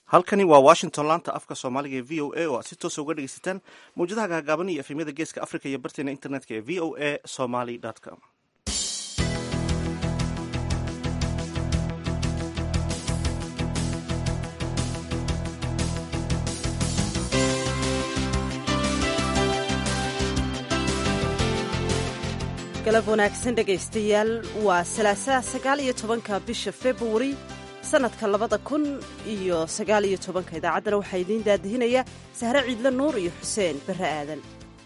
halkani waa washington laanta afka soomaaliga ee v o a oo aad si toosa uga dhegeysataan mawjadaha gaagaaban iyo efemyada geeska africa iyo barteena internetka ee v o a somaly com galab wanaagsan dhegaystayaal waa salaasaha sagaal iyo tobanka bisha februari sannadka labada kun iyo sagaal iyo tobanka idaacaddana waxaa idiin daadihinaya sahre ciidle nuur iyo xuseen barre aadan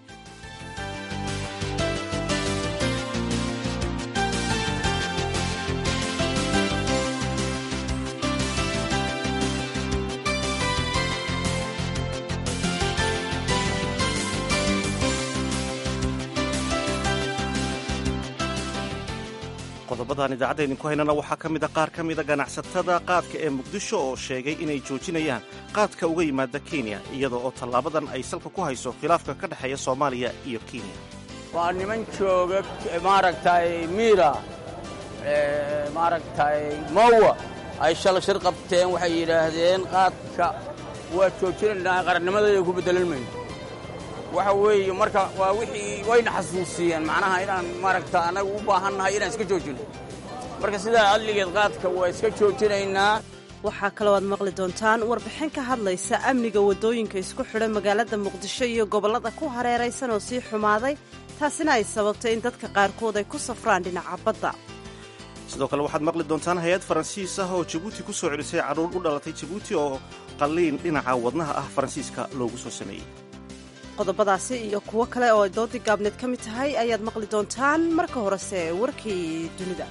qodobadan idaacadda idinku haynana waxaa ka mida qaar ka mida ganacsatada qaadka ee muqdisho oo sheegay inay joojinayaan qaadka uga yimaada kenya iyada oo tallaabadan ay salka ku hayso khilaafka ka dhexeeya soomaaliya iyo kenya waa niman jooga maaragtay miira maaragtay mowa ay shala shir qabteen waxay yidhaahdeen qaadka waa joojinaynaa qarannimadayda ku beddelan mayno waxa weeye marka waa wixii wayna xasuusiyeen macnaha inaan maaragta annagu u baahannahay inaan iska joojino marka sidaa adligeed qaadka waa iska joojinaynaa waxaa kaloo aad maqli doontaan warbixin ka hadlaysa amniga waddooyinka isku xidha magaalada muqdisho iyo gobollada ku hareeraysan oo sii xumaaday taasina ay sababtay in dadka qaarkood ay ku safraan dhinaca badda sidoo kale waxaad maqli doontaan hay-ad faransiis ah oo jabuuti ku soo celisay carruur u dhalatay jabuuti oo qalliin dhinaca wadnaha ah faransiiska loogu soo sameeyey qodobadaasi iyo kuwo kale oo ay doodii gaabneed ka mid tahay ayaad maqli doontaan marka horese warkii dunida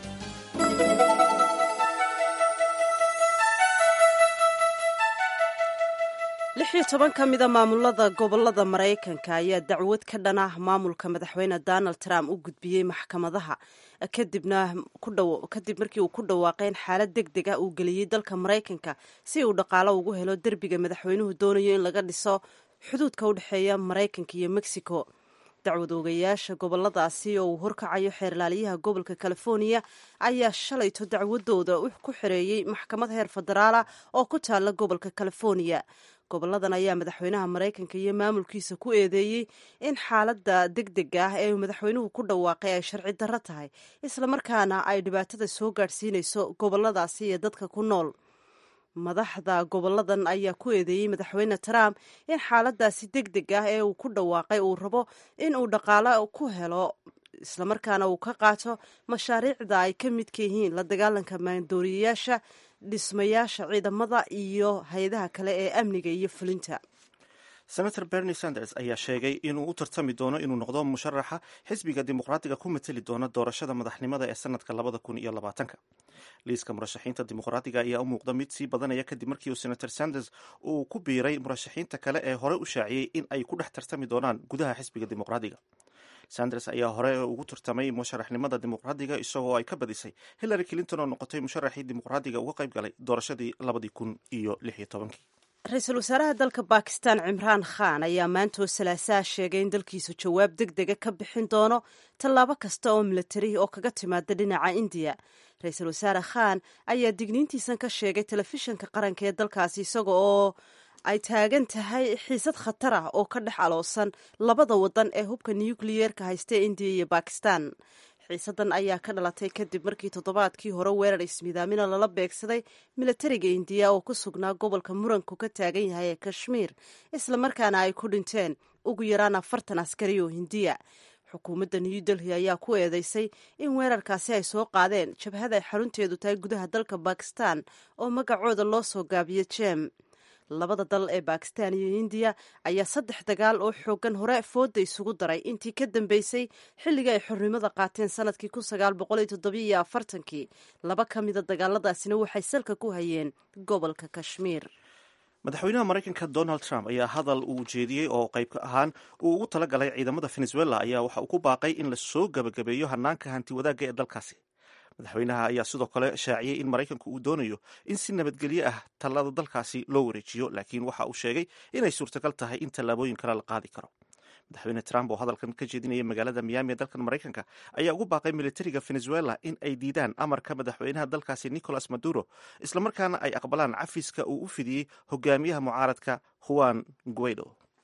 lix iyo toban ka mida maamulada gobolada maraykanka ayaa dacwad ka dhan ah maamulka madaxweyne donald trump u gudbiyey maxkamadaha kadibna kadib markii uu ku dhawaaqay in xaalad deg deg ah uu geliyey dalka maraykanka si uu dhaqaalo ugu helo derbiga madaxweynuhu doonayo in laga dhiso xuduudka u dhexeeya maraykanka iyo mexico dacwad oogayaasha goboladaasi oo uu horkacayo xeerlaaliyaha gobolka californiya ayaa shalayto dacwadooda ku xereeyey maxkamad heer federaala oo ku taala gobolka californiya goboladan ayaa madaxweynaha maraykanka iyo maamulkiisa ku eedeeyey in xaaladda deg dega ah ee uu madaxweynuhu ku dhawaaqay ay sharci darro tahay islamarkaana ay dhibaatada soo gaadhsiinayso goboladaasi iyo dadka ku nool madaxda goboladan ayaa ku eedeeyey madaxweyne trump in xaaladaasi deg deg ah ee uu ku dhawaaqay uu rabo in uu dhaqaalo ku helo islamarkaana uu ka qaato mashaariicda ay ka midka yihiin la dagaalanka maandooriyayaasha dhismayaasha ciidamada iyo hay-adaha kale ee amniga iyo fulinta senator bernie sanders ayaa sheegay inuu u tartami doono inuu noqdo musharaxa xisbiga dimuqraatiga ku mateli doona doorashada madaxnimada ee sanadka labada kun iyo labaatanka liiska murashaxiinta dimuqraatiga ayaa u muuqda mid sii badanaya kadib markii uu senator sanders uu ku biiray murashaxiinta kale ee hore u shaaciyey in ay ku dhex tartami doonaan gudaha xisbiga dimuqraatiga sanders ayaa hore ugu tartamay musharaxnimada dimuqraadiga isagoo ay ka badisay hillary clinton oo noqotay musharaxii dimuqraadiga uga qayb galay doorashadii labadii kun iyo lix iyo tobankii ra-iisul wasaaraha dalka bakistan cimraan khan ayaa maantoo salaasaha sheegay in dalkiisu jawaab deg dega ka bixin doono tallaabo kasta oo milatari oo kaga timaada dhinaca indiya ra-iisul wasaare khan ayaa digniintiisan ka sheegay telefishinka qaranka ee dalkaasi isaga oo ay taagan tahay xiisad khatar ah oo ka dhex aloosan labada wadan ee hubka nukliyeerka haysta indiya iyo bakistan xiisadan ayaa ka dhalatay kadib markii toddobaadkii hore weerar ismidaamina lala beegsaday milatariga indiya oo ku sugnaa gobolka muranku ka taagan yahay ee kashmiir islamarkaana ay ku dhinteen ugu yaraan afartan askari oo hindiya xukuumadda new delhi ayaa ku eedeysay in weerarkaasi ay soo qaadeen jabhada ay xarunteedu tahay gudaha dalka bakistan oo magacooda loo soo gaabiyo jem labada dal ee bakistan iyo indiya ayaa saddex dagaal oo xoogan hore fooda isugu daray intii ka dambeysay xilliga ay xornimada qaateen sanadkii kun sagaal boqol iyo toddobiyo afartankii laba ka mida dagaaladaasina waxay salka ku hayeen gobolka kashmiir madaxweynaha maraykanka donald trump ayaa hadal uu jeediyey oo qayb ahaan uu ugu tala galay ciidamada venezuela ayaa waxa uu ku baaqay in lasoo gebagabeeyo hanaanka hanti wadaagga ee dalkaasi madaxweynaha ayaa sidoo kale shaaciyey in maraykanku uu doonayo in si nabadgelyo ah tallada dalkaasi loo wareejiyo laakiin waxa uu sheegay inay suurtagal tahay in tallaabooyin kale la qaadi karo madaxweyne trump oo hadalkan ka jeedinaya magaalada miami ee dalkan maraykanka ayaa ugu baaqay militariga venezuela in ay diidaan amarka madaxweynaha dalkaasi nicolas maduro islamarkaana ay aqbalaan cafiska uu u fidiyey hogaamiyaha mucaaradka juan guaido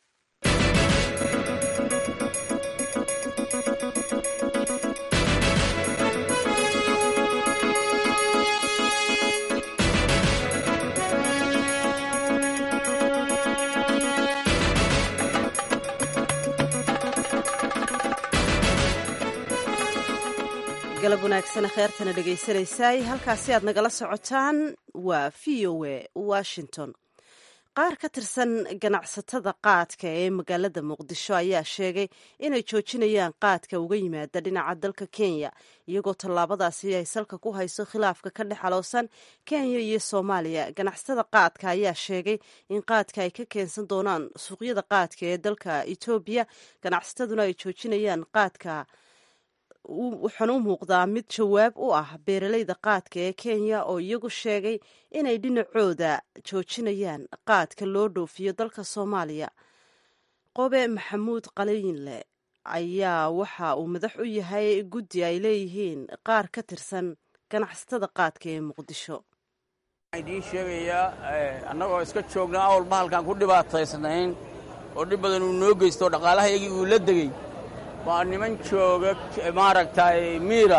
galab wanaagsan kheertana dhegaysanaysaay halkaasi aad nagala socotaan waa v o a washington qaar ka tirsan ganacsatada qaadka ee magaalada muqdisho ayaa sheegay inay joojinayaan qaadka uga yimaada dhinaca dalka kenya iyagoo tallaabadaasi ay salka ku hayso khilaafka ka dhex aloosan kenya iyo soomaaliya ganacsatada qaadka ayaa sheegay in qaadka ay ka keensan doonaan suuqyada qaadka ee dalka etoobiya ganacsataduna ay joojinayaan qaadka waxaana u muuqdaa mid jawaab u ah beeralayda qaadka ee kenya oo iyagu sheegay inay dhinacooda joojinayaan qaadka loo dhoofiyo dalka soomaaliya qobe maxamuud qaliinle ayaa waxa uu madax u yahay guddi ay leeyihiin qaar ka tirsan ganacsatada qaadka ee muqdisho waxaan idiin sheegayaa annagoo iska joogna awalba halkaan ku dhibaataysnayn oo dhib badan uu noo geysto dhaqaalahayagii uu la degey waa niman jooga maaragtay miira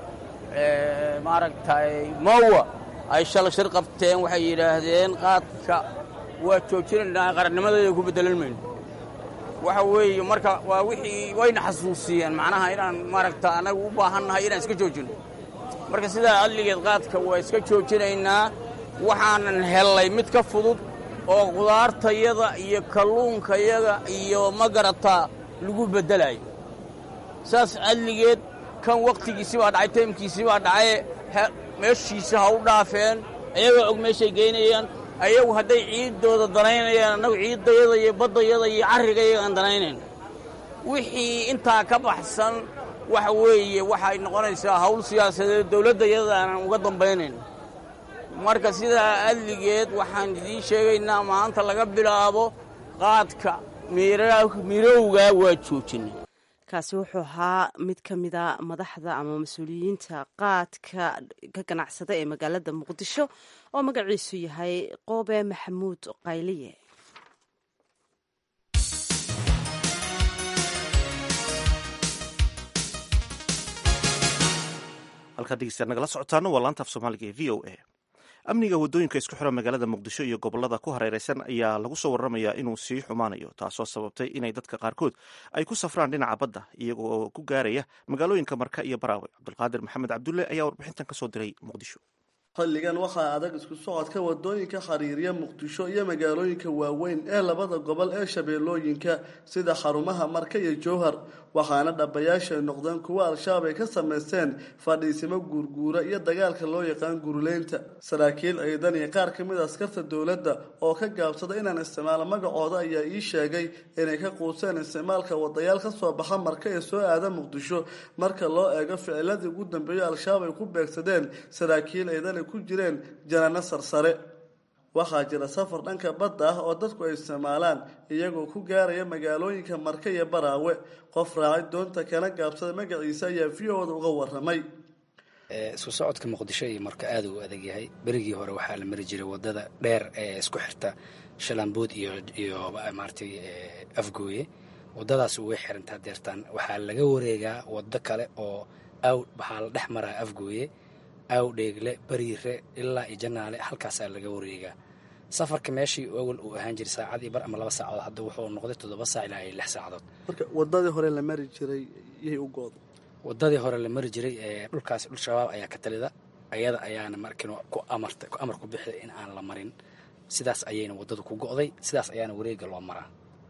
maaragtay mowa ay shala shir qabteen waxay yidhaahdeen qaadka waa joojinaynaa qarannimadeeda ku beddelan mayno waxa weeye marka waa wixii wayna xasuusiyeen macnaha inaan maaragta annaga u baahannahay inaan iska joojinno marka sidaa adligeed qaadka waa iska joojinaynaa waxaanan hellay mid ka fudud oo qudaartayada iyo kalluunkayada iyo magarataa lagu beddelayo saas adligeed kan wakhtigiisii baa dhacay taymkiisii baa dhacaye meeshiisi ha u dhaafeen ayagoo og meeshay geynayaan ayagu hadday ciiddooda danaynayaan annagu ciiddayada iyo baddayada iyo carrigayaga aan danaynayn wixii intaa ka baxsan waxa weeye waxay noqonaysaa hawl siyaasadeed dawladdayada aanan uga dambaynayn marka sidaa adligeed waxaan idiin sheegaynaa maanta laga bilaabo qaadka mirowgaa waa joojinay kaasi wuxuu ahaa mid ka mida madaxda ama mas-uuliyiinta qaadka ka ganacsada ee magaalada muqdisho oo magaciisu yahay qoobe maxamuud qayliye halkaad dhegeystayaad nagala socotaana waa laanta af soomaaliga ee v o a amniga waddooyinka isku xira magaalada muqdisho iyo gobolada ku hareereysan ayaa lagu soo waramayaa inuu sii xumaanayo taasoo sababtay inay dadka qaarkood ay ku safraan dhinaca badda iyagoo ku gaaraya magaalooyinka marka iyo baraawe cabdulqaadir maxamed cabdulle ayaa warbixintan kasoo diray muqdisho xilligan waxaa adag isku socodka wadooyinka xiriirya muqdisho iyo magaalooyinka waaweyn ee labada gobol ee shabeellooyinka sida xarumaha marka iyo jowhar waxaana dhabayaasha ay noqdeen kuwo al-shabaab ay ka samaysteen fadhiisimo guurguura iyo dagaalka loo yaqaan guruleynta saraakiil ciidan iyo qaar ka mid a askarta dowladda oo ka gaabsada inaan isticmaalo magacooda ayaa ii sheegay inay ka quuseen isticmaalka wadayaal ka soo baxa marka ee soo aada muqdisho marka loo eego ficiladii ugu dambeeyo al-shabaab ay ku beegsadeen saraakiil ciidan ay ku jireen janano sarsare waxaa jira safar dhanka badda ah oo dadku ay isticmaalaan iyagoo ku gaaraya magaalooyinka marka iyo baraawe qof raacay doonta kana gaabsada magaciisa ayaa v o-da uga waramay isku socodka muqdisho iyo marka aada u adag yahay berigii hore waxaa la mari jiray wadada dheer ee isku xirta shalambuud iyo iyo maaratay afgooye wadadaas way xirantaa deertaan waxaa laga wareegaa wado kale oo aw waxaa la dhex maraa afgooye aw dheegle bariire ilaa iyo janaale halkaasaa laga wareegaa safarka meeshii awal uu ahaan jiray saacadii bar ama laba saacadood hadda wuxuu noqday toddoba saac ilaa iyo lix saacadood marka wadadii hore la mari jiray yay u gooda wadadii hore la mari jiray ee dhulkaasi dhul shabaab ayaa ka talida ayada ayaana markin ku amarta ku amar ku bixday in aan la marin sidaas ayayna wadadu ku go'day sidaas ayaana wareega loo maraa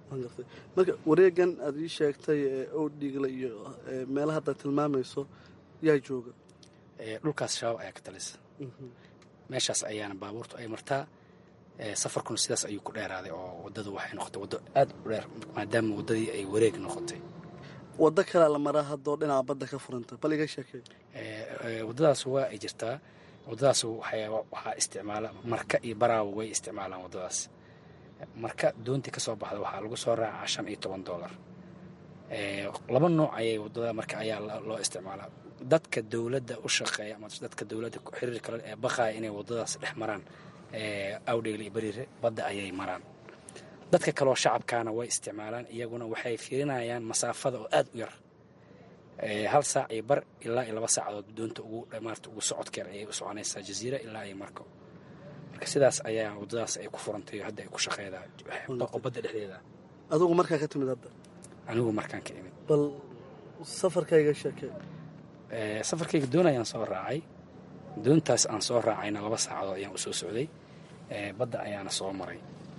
marka wareegan aada ii sheegtay owdhiigla iyo meelaha hadda tilmaamayso yaa jooga dhulkaas shabaab ayaa ka talisa meeshaas ayaana baabuurtu ay martaa safarkuna sidaas ayuu ku dheeraaday oo wadadu waxay noqotay waddo aada u dheer maadaama waddadii ay wareeg noqotay waddo kalea la maraa haddoo dhinaca badda ka furanta bal iga sheekey waddadaas waa ay jirtaa waddadaas waxaa isticmaala marka iyo baraawo way isticmaalaan waddadaas marka doontii ka soo baxda waxaa lagu soo raacaa shan iyo toban dollar laba nooc ayay wadada marka ayaa loo isticmaalaa dadka dowladda u shaqeeya ama dadka dowladda xiriir kale ee baqaya inay wadadaas dhex maraan awdhegle iyo beriire badda ayay maraan dadka kaleoo shacabkaana way isticmaalaan iyaguna waxay fiirinayaan masaafada oo aada u yar hal saac iyo bar ilaa iyo laba saacadood doonta ugu maarata ugu socodkeer ayay u soconaysaa jaziira ilaa iyo marko marka sidaas ayaa waddadaas ay ku furantay oo hadda ay ku shaqeydaa oo badda dhexdeeda adigu markaa ka timid hadda anigu markaan ka imid bal safarkayga sheekee safarkayga doon ayaan soo raacay doontaas aan soo raacayna laba saacadood ayaan usoo socday badda ayaana soo maray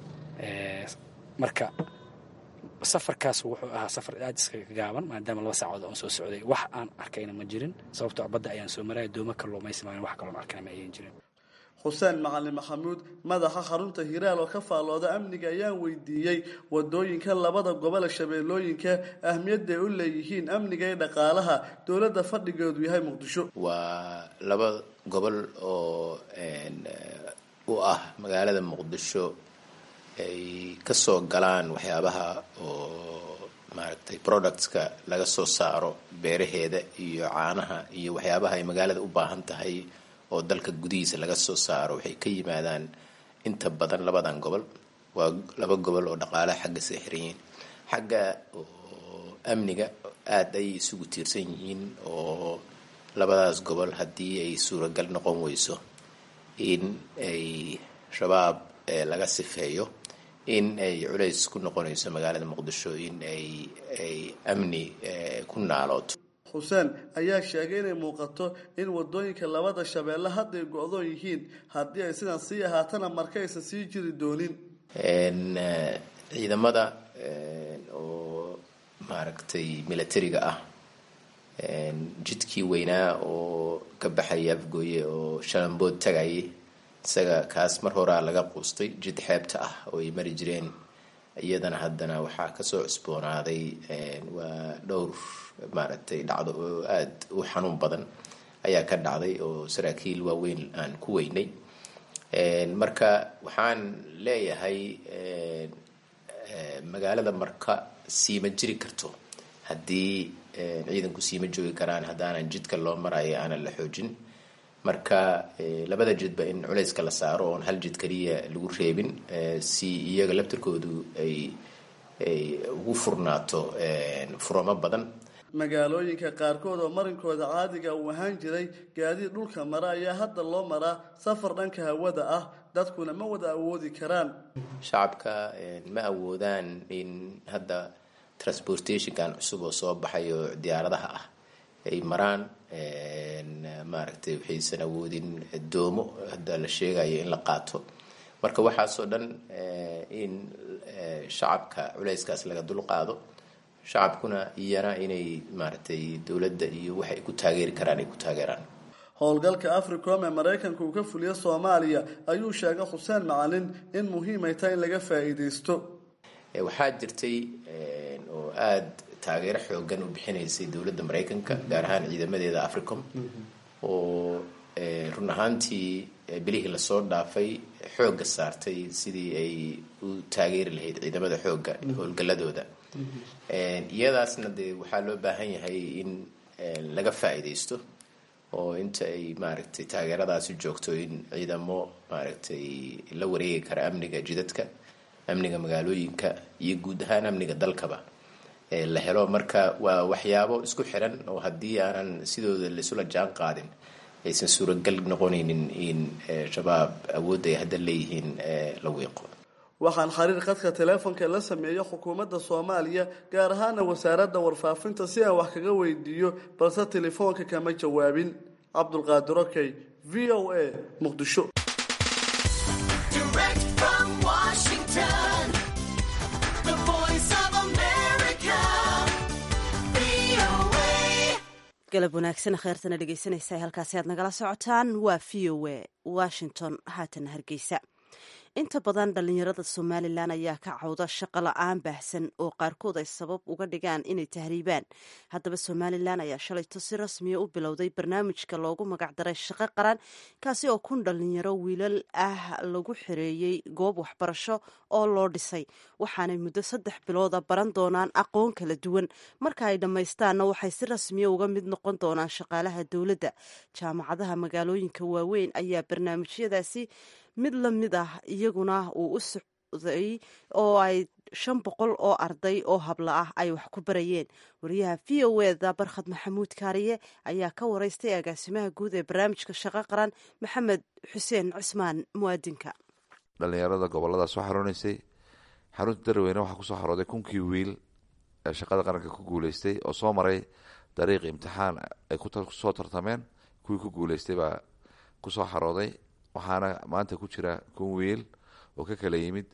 marka safarkaas wuxuu ahaa safar aad iskaga gaaban maadaama laba saacadood aan soo socday wax aan arkayna ma jirin sababtoo badda ayaan soo maraya dooma kalluumaysi maan wax kaloon arkayna ma ayan jirin xuseen macalin maxamuud madaxa xarunta hiraal oo ka faallooda amniga ayaan weydiiyey wadooyinka labada gobole shabeellooyinka ahmiyadday u leeyihiin amniga ee dhaqaalaha dowladda fadhigeedu yahay muqdisho waa laba gobol oo u ah magaalada muqdisho ay kasoo galaan waxyaabaha oo maaragtay productska laga soo saaro beeraheeda iyo caanaha iyo waxyaabaha ay magaalada u baahan tahay oo dalka gudihiisa laga soo saaro waxay ka yimaadaan inta badan labadan gobol waa laba gobol oo dhaqaalaha xagga see xiran yihiin xagga oo amniga aada ay isugu tiirsan yihiin oo labadaas gobol haddii ay suuragal noqon weyso in ay shabaab laga sifeeyo in ay culays ku noqonayso magaalada muqdisho in ay ay amni ku naalooto xuseen ayaa sheegay inay muuqato in wadooyinka labada shabeelle hadday go-doon yihiin haddii ay sidan sii ahaatana marka aysan sii jiri doonin ciidamada oo maaragtay milatariga ah jidkii weynaa oo ka baxaya afgooye oo shalambood tagayay isaga kaas mar horaa laga quustay jid xeebta ah oo ay mari jireen iyadana haddana waxaa kasoo cusboonaaday waa dhowr maaragtay dhacdo oo aada u xanuun badan ayaa ka dhacday oo saraakiil waaweyn aan ku weynay marka waxaan leeyahay magaalada marka siima jiri karto haddii ciidanku siima joogi karaan haddaanan jidka loo marayo aanan la xoojin marka labada jidba in culayska la saaro oon hal jid kaliya lagu reebin si iyaga laftirkoodu ay ay ugu furnaato furamo badan magaalooyinka qaarkood oo marinkooda caadiga uu ahaan jiray gaadiid dhulka mara ayaa hadda loo maraa safar dhanka hawada ah dadkuna ma wada awoodi karaan shacabka ma awoodaan in hadda transportationkan cusub oo soo baxay oo diyaaradaha ah ay maraan maaragtay waxaysan awoodin doomo hadda la sheegayo in la qaato marka waxaasoo dhan in shacabka culayskaas laga dul qaado shacabkuna iyana inay maaragtay dowladda iyo waxay ku taageeri karaan ay ku taageeraan howlgalka africom ee maraykanka uu ka fuliyo soomaaliya ayuu sheegay xuseen macalin in muhiimay tahay in laga faa'iidaysto waxaa jirtay oo aada taageero xoogan u bixinaysay dowladda maraykanka gaar ahaan ciidamadeeda africom oo run ahaantii bilihii lasoo dhaafay xoogga saartay sidii ay u taageeri lahayd ciidamada xoogga howlgaladooda iyadaasna dee waxaa loo baahan yahay in laga faa'iidaysto oo inta ay maaragtay taageeradaasi joogto in ciidamo maaragtay la wareegi kara amniga jidadka amniga magaalooyinka iyo guud ahaan amniga dalkaba la helo marka waa waxyaabo isku xiran oo haddii aanan sidooda laisula jaan qaadin aysan suuragal noqonaynin in shabaab awoodda ay hadda leeyihiin la wiiqo waxaan xiriir khadka teleefonka la sameeyo xukuumadda soomaaliya gaar ahaana wasaaradda warfaafinta si aan wax kaga weydiiyo balse telefoonka kama jawaabin cabdulqaadir okey v o a muqdisho galab wanaagsan kheyrtana dhegeysanaysa halkaasi aad nagala socotaan waa v o a washington haatana hargeysa inta badan dhalinyarada somalilan ayaa ka cawda shaqo la-aan baahsan oo qaarkood ay sabab uga dhigaan inay tahriibaan haddaba somalilan ayaa shalayto si rasmiya u bilowday barnaamijka loogu magacdaray shaqo qaran kaasi oo kun dhalinyaro wiilal ah lagu xireeyey goob waxbarasho oo loo dhisay waxaanay muddo saddex bilooda baran doonaan aqoon kala duwan marka ay dhammaystaanna waxay si rasmiya uga mid noqon doonaan shaqaalaha dowladda jaamacadaha magaalooyinka waaweyn ayaa barnaamijyadaasi mid la mid ah iyaguna uu u socday oo ay shan boqol oo arday oo habla ah ay wax ku barayeen wariyaha v o eda barkhad maxamuud kaariye ayaa ka waraystay agaasimaha guud ee barnaamijka shaqo qaran maxamed xuseen cismaan muwaadinka dhalinyarada goboladaas soo xaroonaysay xarunta darweyne waxaa kusoo xarooday kunkii wiil ee shaqada qaranka ku guuleystay oo soo maray dariiq imtixaan ay kusoo tartameen kuwii ku guuleystay baa kusoo xarooday waxaana maanta ku jira kun wiil oo ka kala yimid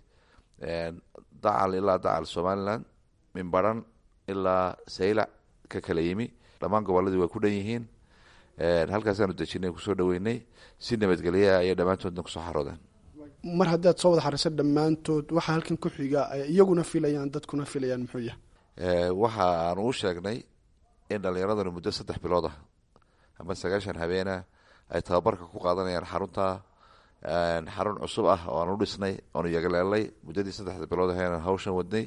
dacal ilaa dacal somalilan minbaran ilaa saylac ka kala yimi dhammaan goboladii way ku dhan yihiin halkaasaanu dejinay kusoo dhaweynay si nabadgelya ayay dhammaantoodna kusoo xaroodeen mar haddaad soo wada xariso dhammaantood waxaa halkan ku xiga iyaguna filayaan dadkuna filayaan muxuu yahay waxa aanu u sheegnay in dhallinyaradani muddo saddex bilood ah ama sagaashan habeena ay tababarka ku qaadanayaan xarunta xarun cusub ah oo aan u dhisnay oonu yagaleelnay muddadii saddexda bilood ahaynan hawshan wadnay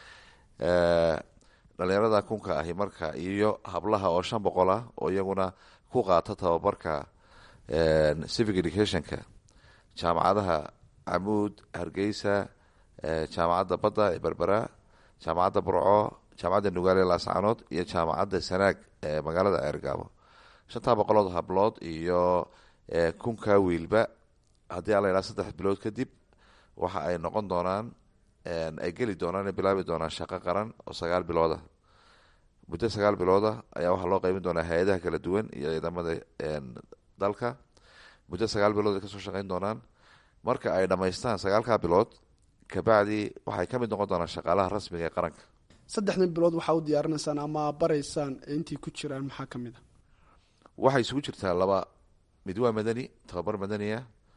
dhalinyarada kunka ahi marka iyo hablaha oo shan boqol ah oo iyaguna ku qaata tababarka civic educationka jaamacadaha camuud hargeysa jaamacadda badda ee berbera jaamacadda burco jaamacadda nugaale laascanood iyo jaamacadda sanaag ee magaalada ceergaabo shantaa boqolood hablood iyo kunka wiilba haddii ala yidhaha saddex bilood kadib waxa ay noqon doonaan ay geli doonaan ay bilaabi doonaan shaqo qaran oo sagaal bilooda muddo sagaal bilooda ayaa waxaa loo qeybin doonaa hay-adaha kala duwan iyo ciidamada dalka muddo sagaal bilood ay kasoo shaqeyn doonaan marka ay dhammaystaan sagaalkaa bilood kabacdi waxay ka mid noqon doonaan shaqaalaha rasmiga ee qaranka saddexdan bilood waxaa u diyaarinaysaan ama baraysaan intay ku jiraan maxaa ka mid a waxay isugu jirtaa laba mid waa madani tababar madaniya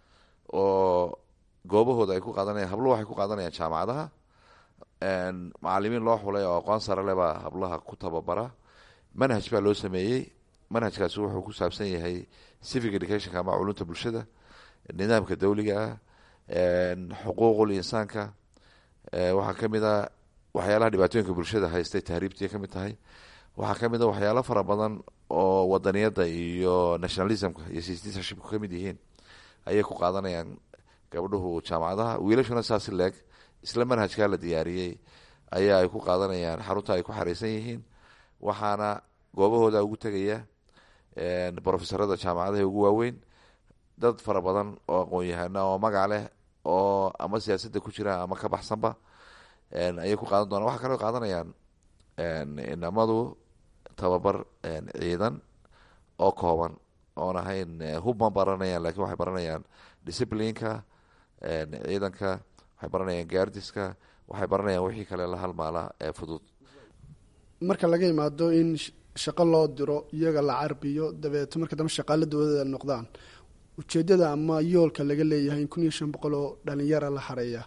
oo goobahooda ay ku qaadanayaan habluhu waxay ku qaadanayaan jaamacadaha macalimiin loo xulay oo aqoon sare leh baa hablaha ku tababara manhaj baa loo sameeyey manhajkaasi wuxuu ku saabsan yahay civic educationka ama culunta bulshada nidaamka dawliga ah xuquuqul insaanka waxaa ka mid a waxyaalaha dhibaatooyinka bulshada haystay tahriibtii ka mid tahay waxaa ka mid a waxyaalo fara badan oo wadaniyadda iyo nationalismka iyo citizenshipku ka mid yihiin ayay ku qaadanayaan gabdhuhu jaamacadaha wiilashuna saasi leeg isla manhajkaa la diyaariyey ayaa ay ku qaadanayaan xarunta ay ku xareysan yihiin waxaana goobahooda ugu tegaya brofesorada jaamacadaha ugu waaweyn dad fara badan oo aqoon-yahana oo magac leh oo ama siyaasadda ku jira ama ka baxsanba ayay ku qaadan doonaan waxaa kaloo qaadanayaan inamadu tababar ciidan oo kooban oon ahayn hub ma baranayaan lakin waxay baranayaan disciplineka ciidanka waxay baranayaan gaardiska waxay baranayaan wixii kale la halmaala ee fudud marka laga imaado in shaqo loo diro iyaga la carbiyo dabeeto marka dambe shaqaala dowladda noqdaan ujeedada ama yoolka laga leeyahay in kun iyo shan boqol oo dhalinyara la xareeya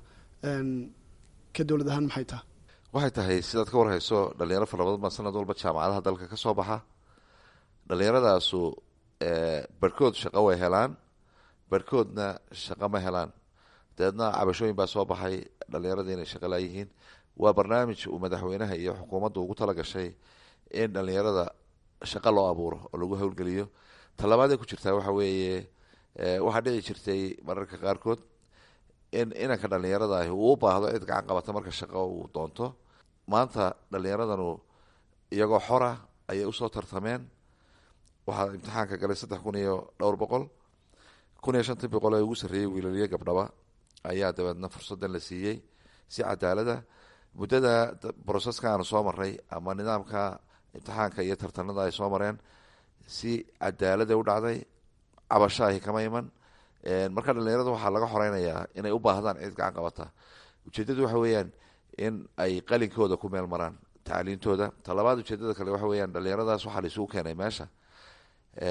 ka dowlad ahaan maxay tahay waxay tahay sidaad ka warhayso dhalinyaro fara badan baa sanad walba jaamacadaha dalka ka soo baxa dhalinyaradaasu barhkood shaqo way helaan barhkoodna shaqo ma helaan dabeedna cabashooyin baa soo baxay dhalinyaradii inay shaqo laayihiin waa barnaamij uu madaxweynaha iyo xukuumaddu ugu tala gashay in dhalinyarada shaqo loo abuuro oo lagu howlgeliyo talabaad ay ku jirtaa waxa weeye waxaa dhici jirtay mararka qaarkood in inanka dhalinyarada ahi uu u baahdo cid gacan qabata marka shaqo uu doonto maanta dhalinyaradanu iyagoo xora ayay usoo tartameen waxaa imtixaanka galay saddex kun iyo dhowr boqol kun iyo shantii boqol ee ugu sarreeyey wiilaliyo gabdhaba ayaa dabeedna fursadan la siiyey si cadaalada muddada broseska aanu soo maray ama nidaamka imtixaanka iyo tartanada ay soo mareen si cadaalada u dhacday cabasho ahi kama iman marka dhalinyarada waxaa laga xoreynayaa inay u baahdaan cid gacan qabata ujeedadu waxa weeyaan in ay qalinkooda ku meel maraan tacliintooda talabaad ujeedada kale waxa weyaan dhalinyaradaas waxaa la isugu keenay meesha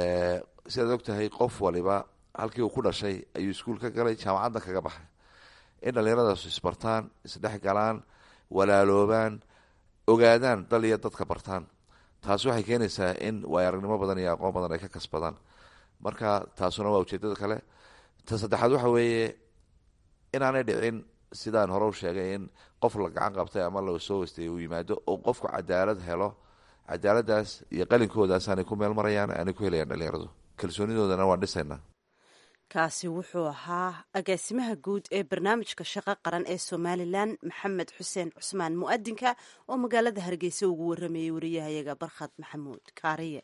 sidaad og tahay qof waliba halkii uu ku dhashay ayuu iskuul ka galay jaamacadna kaga baxay in dhallinyaradaas isbartaan isdhex galaan walaaloobaan ogaadaan dal iyo dadka bartaan taas waxay keenaysaa in waayaragnimo badan iyo aqoon badan ay ka kasbadaan marka taasuna waa ujeedada kale ta saddexaad waxa weeye inaanay dhicin sidaan hore u sheegay in qof la gacan qabtay ama la soo wastay uu yimaado oo qofku cadaalad helo cadaaladaas iyo qalinkoodaas aanay ku meel marayaan aanay ku helayaan dhalinyaradu kalsoonidoodana waan dhisaynaa kaasi wuxuu ahaa agaasimaha guud ee barnaamijka shaqo qaran ee somalilan maxamed xuseen cusmaan mu'adinka oo magaalada hargeysa ugu waramayay wariyahayaga barkhad maxamuud kaariye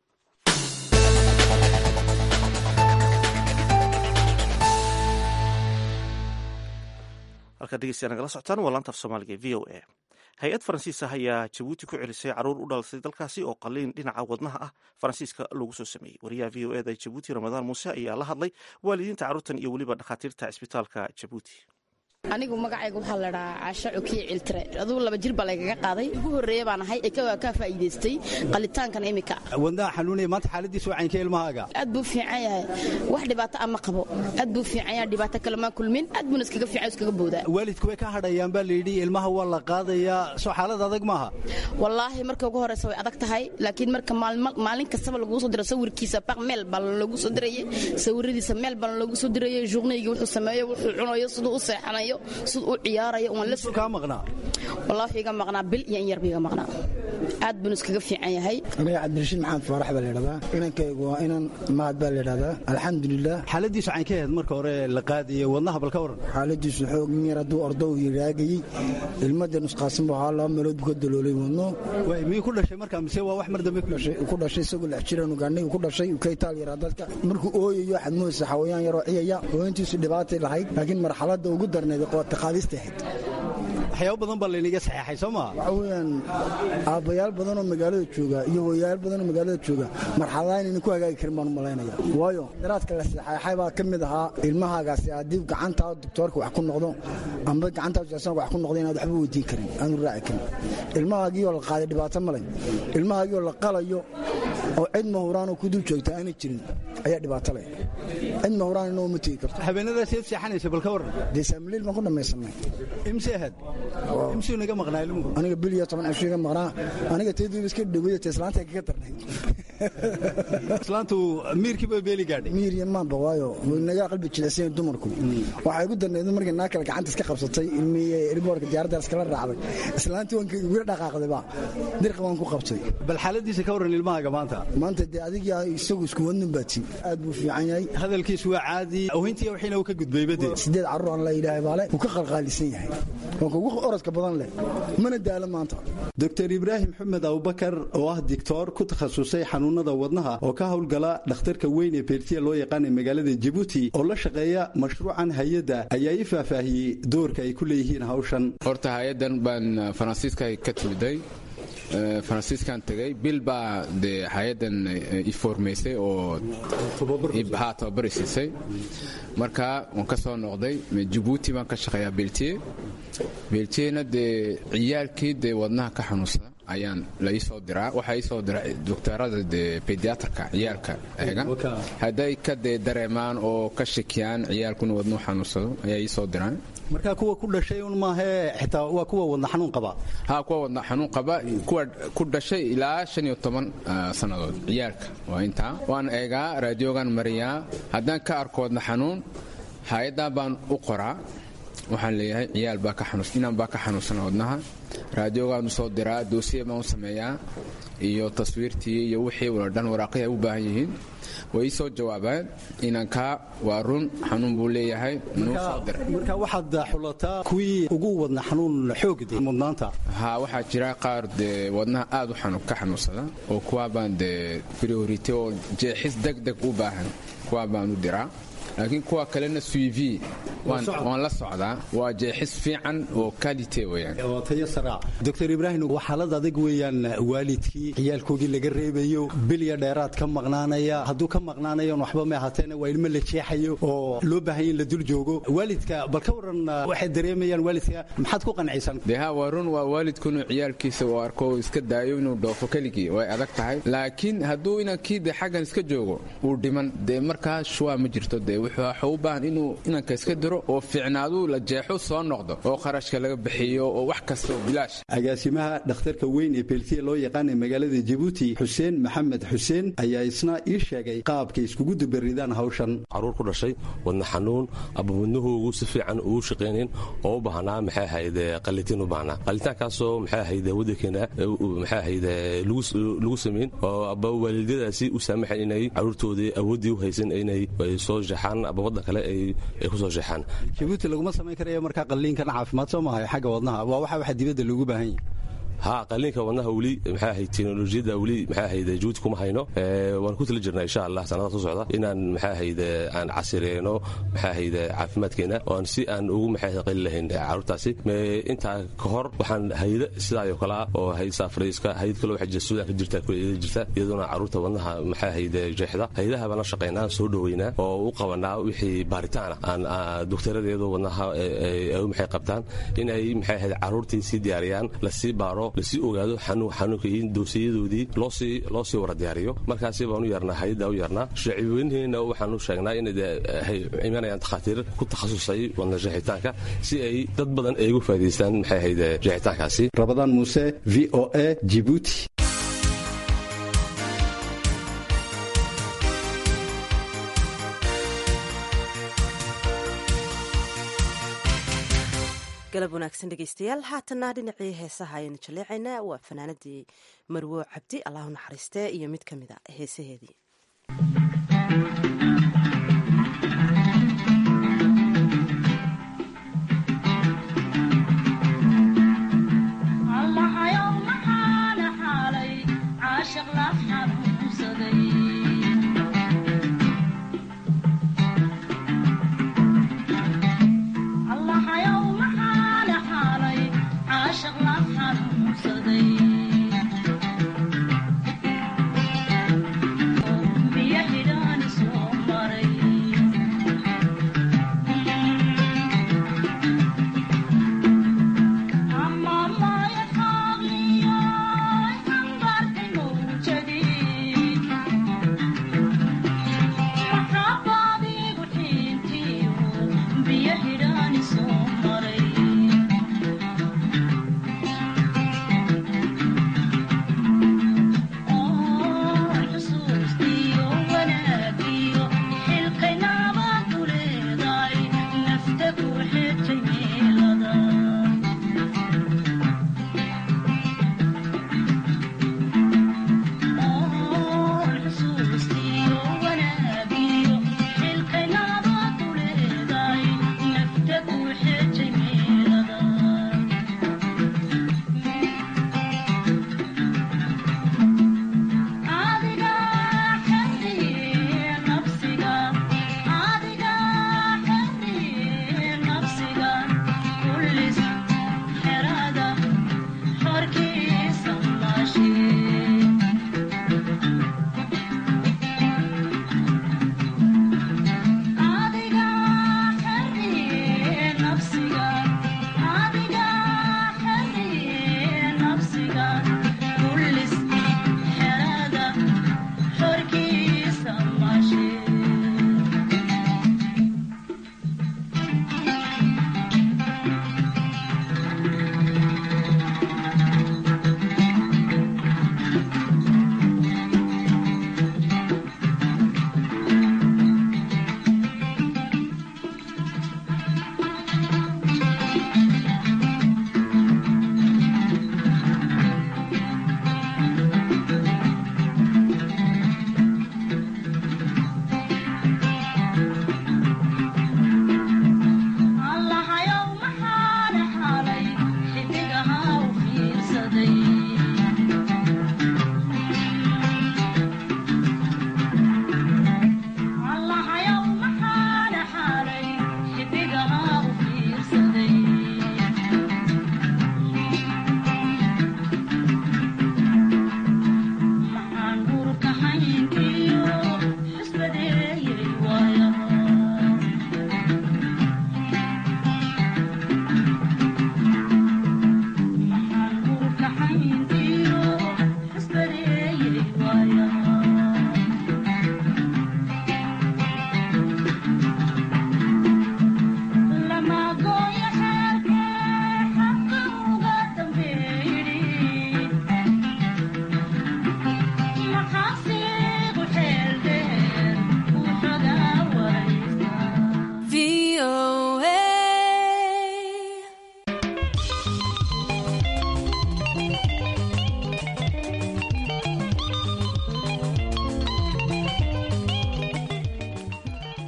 halkaa dhegeystayaa nagala socotaan waa laanta af soomaaliga v o a hay-ad faransiisa ayaa jabuuti ku celisay caruur u dhalatay dalkaasi oo qaliin dhinaca wadnaha ah faransiiska lagu soo sameeyey wariyaha v o eda ee jabuuti ramadaan muuse ayaa la hadlay waalidiinta carruurtan iyo weliba dhakhaatiirta cisbitaalka jabuuti anigu magacayga waxaa la dhahaa caasho cukiye ciltire adugu laba jir baa laygaga qaaday ugu horreeya baan ahay ee ka faa'iidaystay qalitaankan imika wadnaha xanuunaya maanta xaaladiisu wacaynka ilmahaaga aad buu fiican yahay wax dhibaato ama qabo aad buu fiican yahay dhibaato kale maa kulmin aad buuna iskaga fiican iskaga boodaa waalidku way ka hadhayaan baa layidhi ilmaha waa la qaadayaa soo xaalad adag maaha wallaahi marka ugu horreysa way adag tahay laakiin marka maalin kastaba laguu soo diro sawirkiisa baq meel baa loogu soo dirayay sawiradiisa meel baa loogu soo dirayay journeyga wuxuu sameeyo wuxuu cunayo siduu u seexanayo siduu u ciyaarayo kaa maqnaa wallaahi iga maqnaa bil iyo in yarba iga maqnaa aad buuna iskaga fiican yahay aniga cabdirashiid maxamed faarax baa layidhahdaa inankaygu waa inan mahad baa layidhahdaa alxamdulilah xaaladiisu cayn ka ahayd marka hore la qaadayo wadnaha bal ka waran xaaladiisu xoog in yar hadduu ordo uu yiraagayey ilmada nusqaasan buu ahaa laba meelood buu ka daloolay wadno miyuu ku dhashay marka mise waa wax mar dambe ku dhashay isagoo lix jiranu gaadhnay ku dhashay uu ka itaal yaraa dadka markuu ooyayo waxaad moodaysa xawayaan yaroo ciyaya hooyantiisu dhibaatay lahayd laakiin marxaladda ugu darneed qoota qaadista ahayd waxyaabo badan baa laynaga saxeexay soo maa waxa weeyaan aabbayaal badan oo magaalada jooga iyo hooyayaal badan oo magaalada jooga marxaladaha inaynan ku hagaagi karin baan u malaynaya waayo daraadka la saxeexay baa ka mid ahaa ilmahaagaasi haddii gacantaa doktoorka wax ku noqdo amba gacantaa jasanka wax ku noqdo inaad waxba weydiin karin aanu raaci karin ilmahaagiioo la qaaday dhibaato male ilmahaagiioo la qalayo oo cid mahuraanoo ku dul joogta aanay jirin ayaa dhibaato leh cid mahuraan inoo ma tegi karto habeenadaas eed seexanaysa bal ka waran dee saamiliil baan ku dhammaysanay imse ahad imsuu naga maqnaa ilmuhu aniga bil iyo toban cisho iga maqnaa aniga teediiba iska dhawaya te islaanta kaga darnay islaantu miirkiiba beeli gaadhay miir iyo maanba waayo nagaa qalbi jilicsan dumarku waxay ugu darnayd markii naa kale gacanta iska qabsatay ilmihii riboorka diyaaradda iskala raacday islaantii waan wila dhaqaaqdayba dirqa waan ku qabtay bal xaaladiisa ka waran ilmahaaga maanta maanta dee adiga isagu isku wadnin baati aad buu fiican yahay hadalkiisu waa caadi awintii wixiina uu ka gudbayba dee sideed carruur aan la yidhaahay baale wuu ka qalqaalisan yahay waa kugu orodka badan leh mana daalo maanta doctor ibraahim xumed abubakar oo ah dictoor ku takhasusay xanuunada wadnaha oo ka howlgala dhakhtarka weyn ee beertiya loo yaqaana magaalada jabuuti oo la shaqeeya mashruucan hay-adda ayaa ii faahfaahiyey doorka ay ku leeyihiin hawshan horta hay-addan baan faransiiska ka timiday faransiiskan tegay bil baa dee hay-addan iformaysay oo ha tababar siisay marka waan ka soo noqday jabuuti baan ka shaqeeyaa beltiye beltiyena dee ciyaalkii dee wadnaha ka xanuunsada ayaan la iisoo diraa waxaa iisoo dira doktorada dee bediatrka ciyaalka eega hadday ka dee dareemaan oo ka shakiyaan ciyaalkuna wadnuhu xanuunsado ayaa iisoo diraan marka kuwa ku dhashay un maahee xitaa waa kuwa wadna xanuun qaba ha kuwa wadna xanuun qaba kuwa ku dhashay ilaa shan iyo toban sannadood ciyaalka waa intaa waan eegaa raadiogan mariyaa haddaan ka arko wadna xanuun hay-addan baan u qoraa waxaan leeyahay ciyaal baa ka xanuus inaan baa ka xanuunsana wadnaha raadiogaan u soo diraa doosiye baan u sameeyaa iyo taswiirtii iyo wixii wala dhan waraaqihii ay u baahan yihiin way ii soo jawaabaan inankaa waa run xanuun buu leeyahay nuu soo diray marka waxaad xulataa kuwii ugu wadna xanuun xoogde mudnaanta ha waxaa jira qaar dee wadnaha aad u ka xanuunsada oo kuwaa baan dee priority oo jeexis deg deg u baahan kuwaa baan u diraa laakiin kuwa kalena suiv waan la socdaa waa jeexis fiican oo kalite weyaan doctor ibraahim waa xaalad adag weeyaan waalidkii ciyaalkoogii laga reebayo bilya dheeraad ka maqnaanaya hadduu ka maqnaanayan waxba ma ahaateena waa ilmo la jeexayo oo loo baahanya in la dul joogo waalidka bal ka waran waxay dareemayaan waalidka maxaad ku qancaysan de ha waa run waa waalidku inuu ciyaalkiisa uu arko iska daayo inuu dhoofo keligii way adag tahay laakiin hadduu inankii de xaggan iska joogo uu dhiman dee markaa shuwaa ma jirto de dee wuxuu u baahan inuu inanka iska diro oo fiicnaaduu la jeexo soo noqdo oo kharashka laga bixiyo oo wax kasta oo bilaash agaasimaha dhakhtarka weyn ee beeltiya loo yaqaana magaalada jabuuti xuseen maxamed xuseen ayaa isna ii sheegay qaabkay iskugu dubaridaan hawshan caruur ku dhashay wadna xanuun aba wadnahoogu si fiican ugu shaqaynayn oo u baahnaa maxay ahayd qalitiin u baahnaa qalitaankaasoo maxay ahayd waddankeena maxay ahayd lagu samayn oo aba waalidadaasi u saamaxayn inay caruurtoodii awooddii u haysan inay soo jeexaan aba waddan kale ay ku soo jeexaan jabuuti laguma samayn karayo markaa qalliinkan caafimaad soo maahay xagga wadnaha waa waxa waxa dibadda loogu baahan yahay ha qaliinka wadnaha weli maxay ahayd teknolojiyadda weli maxay ahayd juhud kuma hayno waan ku tala jirnaa insha allah sanadaha soo socda inaan maxay ahayd aan casireyno maxay ahayd caafimaadkeena oon si aan ugu maxay ahayd qali lahayn caruurtaasi intaa ka hor waxaan hayda sidaayoo kalea oo hayda saafrayska hayd kale waxa jirta suudaanka jirta kuleeda jirta iyadoona caruurta wadnaha maxay ahayd jeexda haydaha baan la shaqaynaa soo dhoweynaa oo u qabanaa wixii baaritaana aan doktoradeedu wadnaha maxay qabtaan in ay maxay ahayd caruurtii sii diyaariyaan lasii baaro lasii ogaado xanuunka iyo doosiyadoodii loo sii wara diyaariyo markaasi baan u yeernaa hayadda u yeernaa shacibweynheena waxaan u sheegnaa inay imanayaan takhaatiir ku takhasusay wadna jeexitaanka si ay dad badan ay ugu faa'idaystaan maxay ahayd jeexitaankaasi rabadaan muuse v o a jibuuti galab wanaagsan dhegeystayaal haatanna dhinacii heesaha ayaynu jaleecaynaa waa fanaanadii marwo cabdi allahu naxariistee iyo mid ka mid a heesaheedii Biyo xidhan soo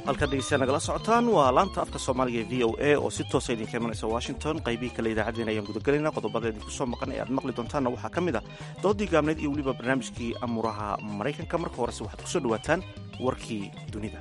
halkaad dhegeystayaa nagala socotaan waa laanta afka soomaaliga ee v o a oo si toosa idinka imanaysa washington qaybihii kale idaacaddeen ayaan gudagelayna qodobada idinku soo maqan ee aad maqli doontaanna waxaa ka mid a doodii gaabneyd iyo weliba barnaamijkii amuuraha maraykanka marka horese waxaad kusoo dhawaataan warkii dunida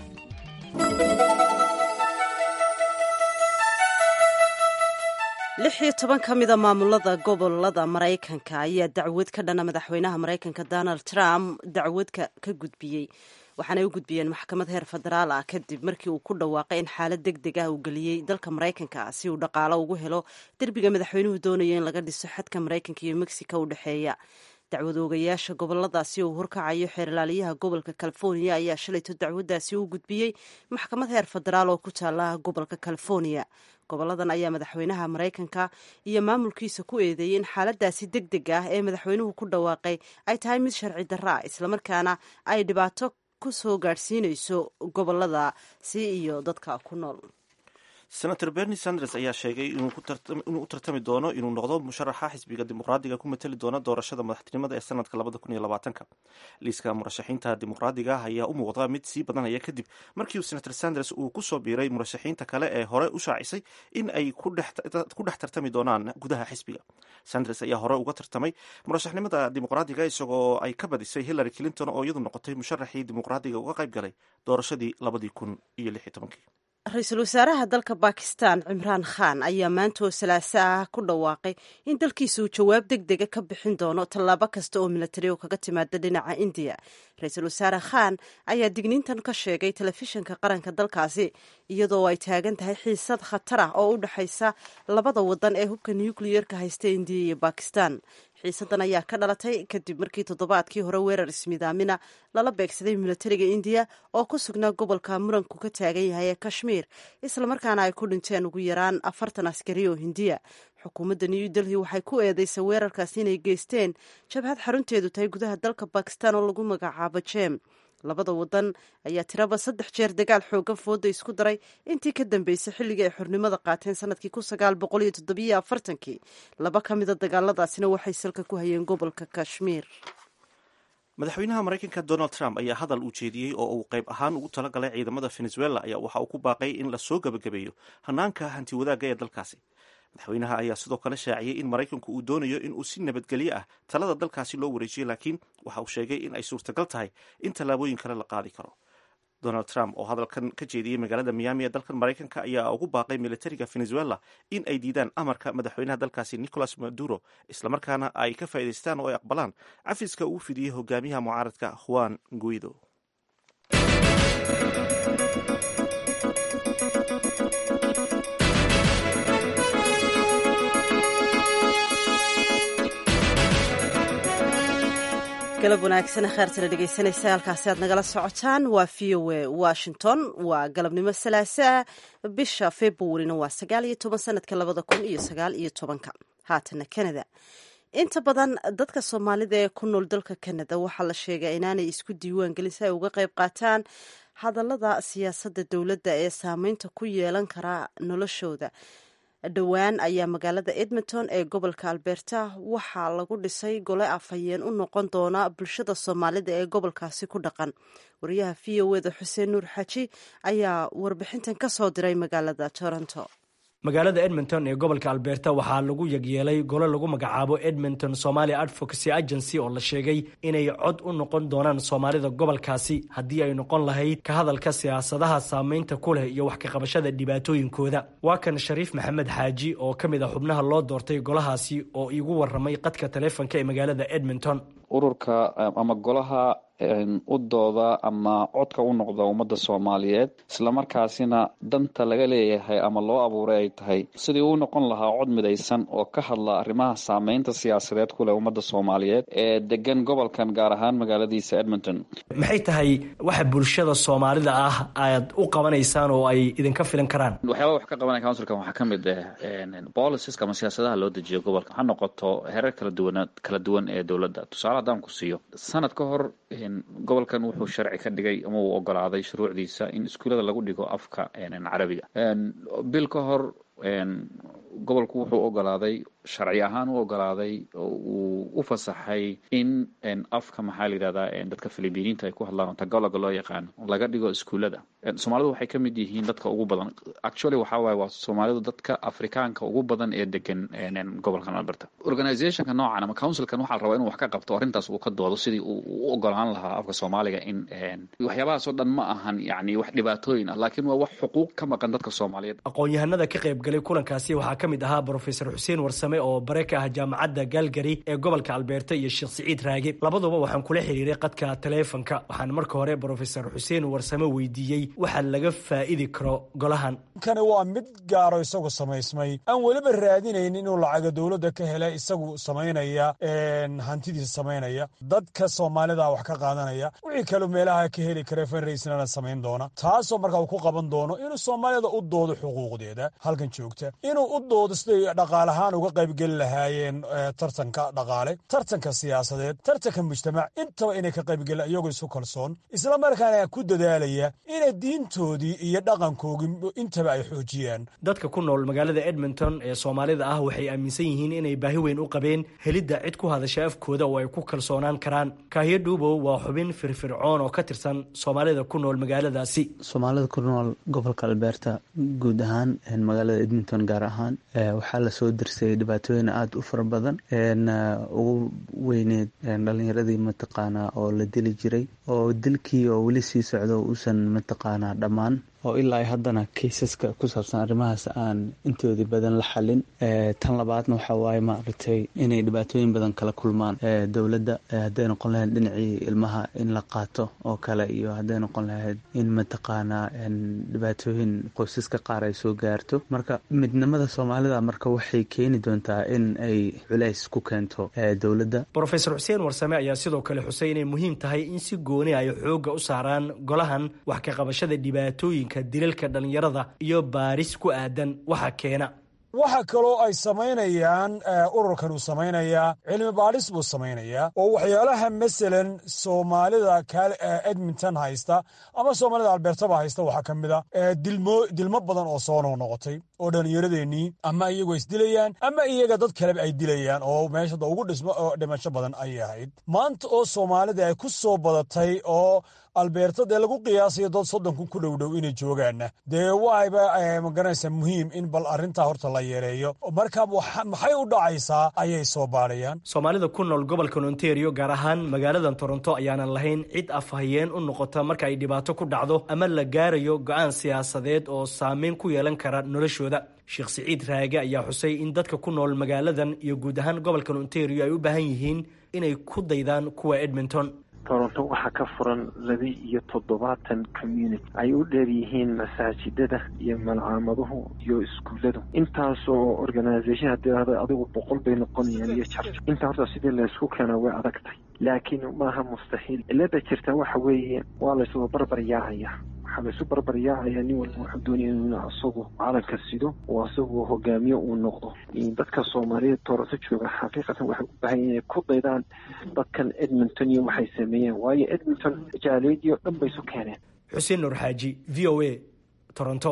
lix iyo toban ka mida maamulada gobolada maraykanka ayaa dacwad ka dhana madaxweynaha maraykanka donald trump dacwadka ka gudbiyey waxaanay u gudbiyeen maxkamad heer federaal ah kadib markii uu ku dhawaaqay in xaalad deg deg ah uu geliyey dalka maraykanka si uu dhaqaalo ugu helo derbiga madaxweynuhu doonaya in laga dhiso xadka maraykanka iyo mexico u dhexeeya dacwad oogayaasha goboladaasi uu horkacayo xeerlaaliyaha gobolka california ayaa shalayto dacwaddaasi u gudbiyey maxkamad heer federaal oo ku taala gobolka california goboladan ayaa madaxweynaha maraykanka iyo maamulkiisa ku eedeeyey in xaaladaasi deg deg ah ee madaxweynuhu ku dhawaaqay ay tahay mid sharci darra ah islamarkaana ay dhibaato ku soo gaadhsiinayso goboladaasi iyo dadka ku nool senator bernie sanders ayaa sheegay inuu u tartami doono inuu noqdo musharaxa xisbiga dimuqraadiga ku matali doona doorashada madaxtinimada ee sanadka labada kun iyo labaatanka liiska murashaxiinta dimuqraadiga ah ayaa u muuqda mid sii badanaya kadib markii senator sanders uu kusoo biiray murashaxiinta kale ee hore u shaacisay in ay ku dhex tartami doonaan gudaha xisbiga sanders ayaa hore uga tartamay murashaxnimada dimuqraadiga isagoo ay ka badisay hillary clinton oo iyadu noqotay musharaxii dimuqraadiga uga qayb galay doorashadii labadii kun iyo lix iyo tobankii ra-iisul wasaaraha dalka bakistan cimraan khan ayaa maanta oo salaaso ah ku dhawaaqay in dalkiisa uu jawaab deg dega ka bixin doono tallaabo kasta oo milatari oo kaga timaada dhinaca indiya ra-iisul wasaare khan ayaa digniintan ka sheegay telefishinka qaranka dalkaasi iyadoo ay taagan tahay xiisad khatar ah oo u dhexaysa labada wadan ee hubka nukliyerka haysta indiya iyo bakistan xiisadan ayaa ka dhalatay kadib markii toddobaadkii hore weerar ismidaamina lala beegsaday milatariga indiya oo ku sugnaa gobolka muranku ka taagan yahay ee kashmiir islamarkaana ay ku dhinteen ugu yaraan afartan askari oo hindiya xukuumadda new delhi waxay ku eedeysay weerarkaasi inay geysteen jabhad xarunteedu tahay gudaha dalka bakistan oo lagu magacaabo jem labada wadan ayaa tiraba saddex jeer dagaal xoogan fooda isku daray intii ka dambeysay xilligii ay xornimada qaateen sanadkii kun sagaal boqol iyo toddobiyo afartankii laba ka mida dagaaladaasina waxay salka ku hayeen gobolka kashmiir madaxweynaha maraykanka donald trump ayaa hadal uu jeediyey oo uu qayb ahaan ugu talagalay ciidamada venezuela ayaa waxa uu ku baaqay in lasoo gebagabeeyo hanaanka hanti wadaagga ee dalkaasi madaxweynaha ayaa sidoo kale shaaciyey in maraykanku uu doonayo in uu si nabadgelyo ah talada dalkaasi loo wareejiyo laakiin waxa uu sheegay in ay suurtagal tahay in tallaabooyin kale la qaadi karo donald trump oo hadalkan ka jeediyey magaalada miami ee dalkan maraykanka ayaa ugu baaqay militariga venezuela in ay diidaan amarka madaxweynaha dalkaasi nicolas maduro islamarkaana ay ka faa'idaystaan oo ay aqbalaan cafiska uu fidiyey hogaamiyaha mucaaradka juan guido galab wanaagsan kheertala dhegeysanaysa halkaasi aad nagala socotaan waa v o a washington waa galabnimo salaasaa bisha februarina waa sagaal iyo toban sanadka labada kun iyo sagaal iyo tobanka haatana canada inta badan dadka soomaalida ee ku nool dalka canada waxaa la sheegay inaanay isku diiwaan gelin si ay uga qayb qaataan hadallada siyaasadda dowladda ee saameynta ku yeelan kara noloshooda dhowaan ayaa magaalada edmonton ee gobolka alberta waxaa lagu dhisay gole afhayeen u noqon doona bulshada soomaalida ee gobolkaasi ku dhaqan wariyaha v o eda xuseen nuur xaji ayaa warbixintan ka soo diray magaalada toronto magaalada edmonton ee gobolka alberta waxaa lagu yagyeelay gole lagu magacaabo edmonton somaali advocacy agency oo la sheegay inay cod u noqon doonaan soomaalida gobolkaasi haddii ay noqon lahayd ka hadalka siyaasadaha saameynta ku leh iyo wax ka qabashada dhibaatooyinkooda waa kan shariif maxamed xaaji oo ka mid a xubnaha loo doortay golahaasi oo iigu waramay qadka taleefonka ee magaalada edmonton ururka ama golaha u dooda ama codka u noqda ummadda soomaaliyeed islamarkaasina danta laga leeyahay ama loo abuuray ay tahay sidii uu noqon lahaa cod midaysan oo ka hadla arrimaha saameynta siyaasadeed ku leh ummadda soomaaliyeed ee degan gobolkan gaar ahaan magaaladiisa edmonton maxay tahay waxa bulshada soomaalida ah aad u qabanaysaan oo ay idinka filan karaan waxyaaba wax ka qabanaya counsilkan waxaa ka mid ah boliciska ama siyaasadaha loo dejiyo gobolka ha noqoto hereer kala duwan kala duwan ee dowladda tusaale haddaan ku siiyo sanad ka hor gobolkan wuxuu sharci ka dhigay ama uu ogolaaday shuruucdiisa in iskuullada lagu dhigo afka carabiga bil ka hor gobolku wuxuu ogolaaday sharci ahaan u ogolaaday oo uu u fasaxay in afka maxaa la yidhahdaa dadka filibiiniinta ay ku hadlaan oo tagaloga loo yaqaano laga dhigo iskuullada soomaalidu waxay ka mid yihiin dadka ugu badan actually waxaa waaye waa soomaalidu dadka afrikaanka ugu badan ee degan gobolkan alberta organizationka noocan ama councilkan waxaa la rabaa inuu wax ka qabto arrintaas uu ka doodo sidii uu u ogolaan lahaa afka soomaaliga in waxyaabahaas oo dhan ma ahan yani wax dhibaatooyin ah laakiin waa wax xuquuq ka maqan dadka soomaaliyeed aqoon-yahanada ka qayb galay kulankaasi waxaa ka mid ahaa brofesor xuseen warsame oo bare ka ah jaamacadda galgari ee gobolka albeerta iyo sheekh siciid raage labaduba waxaan kula xiriiray qadka taleefonka waxaan marka hore brofesor xuseen warsame weydiiyey waxa laga faa'idi karo golahan kani waa mid gaaro isagu samaysmay aan weliba raadinayn inuu lacaga dowladda ka hela isagu samaynaya hantidiisa samaynaya dadka soomaalida wax ka qaadanaya wixii kaleu meelaha ka heli kara fanraysnana samayn doona taasoo markaa uu ku qaban doono inuu soomaalida u doodo xuquuqdeeda halkan joogta inuu u doodo siday dhaqaalahaan uga qaybgeli lahaayeen tartanka dhaqaale tartanka siyaasadeed tartanka mujtamac intaba inay ka qaybgeli iyagoo isu kalsoon isla markaana ku dadaalaya inay diintoodii iyo dhaqankoogii intaba ay xoojiyaan dadka ku nool magaalada edmonton ee soomaalida ah waxay aaminsan yihiin inay baahi weyn u qabeen helidda cid ku hadasha afkooda oo ay ku kalsoonaan karaan kaahiyo dhuubow waa xubin firfircoon oo ka tirsan soomaalida ku nool magaaladaasi soomaalida ku nool gobolka albeerta guud ahaan magaalada edmonton gaar ahaan waxaa lasoo dirsay dhibaatooyin aada u fara badan ugu weyneed dhalinyaradii mataqaanaa oo la dili jiray oo dilkii oo weli sii socdo uusan mataqaanaa dhammaan oo ilaa haddana kaysaska ku saabsan arrimahaas aan intoodii badan la xalin tan labaadna waxaa waaye maaragtay inay dhibaatooyin badan kala kulmaan dowladda hadday noqon lahayd dhinacii ilmaha in la qaato oo kale iyo hadday noqon lahayd in mataqaanaa dhibaatooyin qoysaska qaar ay soo gaarto marka midnimada soomaalida marka waxay keeni doontaa in ay culays ku keento dowladda brofesor xuseen warsame ayaa sidoo kale xusay inay muhiim tahay in si gooni ay xoogga u saaraan golahan wax ka qabashada dhibaatooyinka dilalka dhallinyarada iyo baaris ku aadan waxa keena waxa kaloo ay samaynayaan ururkan uu samaynayaa cilmi baadhis buu samaynayaa oo waxyaalaha masalan soomaalida edmonton haysta ama soomaalida albeertaba haysta waxaa ka mid a dilmo badan oo soo noqnoqotay oo dhallinyaradeenii ama iyagoo isdilayaan ama iyaga dad kaleba ay dilayaan oo meeshada ugu dhimasho badan ayay ahayd maanta oo soomaalida ay ku soo badatay oo albeerta dee lagu qiyaasayo dad soddon kun ku dhowdhow inay joogaanna dee waayba magaranaysaa muhiim in bal arrintaa horta la yareeyo marka maxay u dhacaysaa ayay soo baadhayaan soomaalida ku nool gobolkan ontario gaar ahaan magaaladan toronto ayaanan lahayn cid afhayeen u noqota marka ay dhibaato ku dhacdo ama la gaarayo go-aan siyaasadeed oo saameyn ku yeelan kara noloshooda sheekh siciid raage ayaa xusay in dadka ku nool magaaladan iyo guud ahaan gobolkan ontario ay u baahan yihiin inay ku daydaan kuwa edmonton toronto waxaa ka furan laba iyo toddobaatan community ay u dheer yihiin masaajidada iyo malcaamaduhu iyo iskuulladu intaasoo organisation haddii ahdo adigu boqol bay noqonayaan iyo jarj intaa horta sidii laysku keenaa way adagtay laakiin maaha mustaxiil cilada jirta waxa weeye waa laysuba barbar yaacaya waxaa laysu barbar yaacaya nin walba wuxuu doonaya inuu asagu calanka sido oo asagu hogaamiye uu noqdo dadka soomaaliyeed toronto jooga xaqiiqatan waxay u baahan inay ku daydaan dadkan edmonton iyo waxay sameeyeen waayo edmonton jaaliyadii oo dhan bay isu keeneen xuseen nur xaaji v o a toronto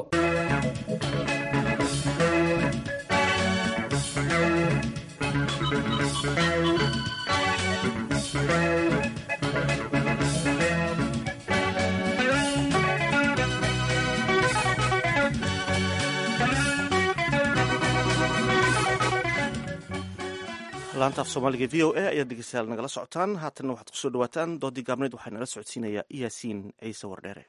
laanta af soomaaliga v o a ayaad dhegeystayaal nagala socotaan haatanna waxaad kusoo dhawaataan doodii gaabneed waxaa nala socodsiinayaa yaasiin ciise wardheere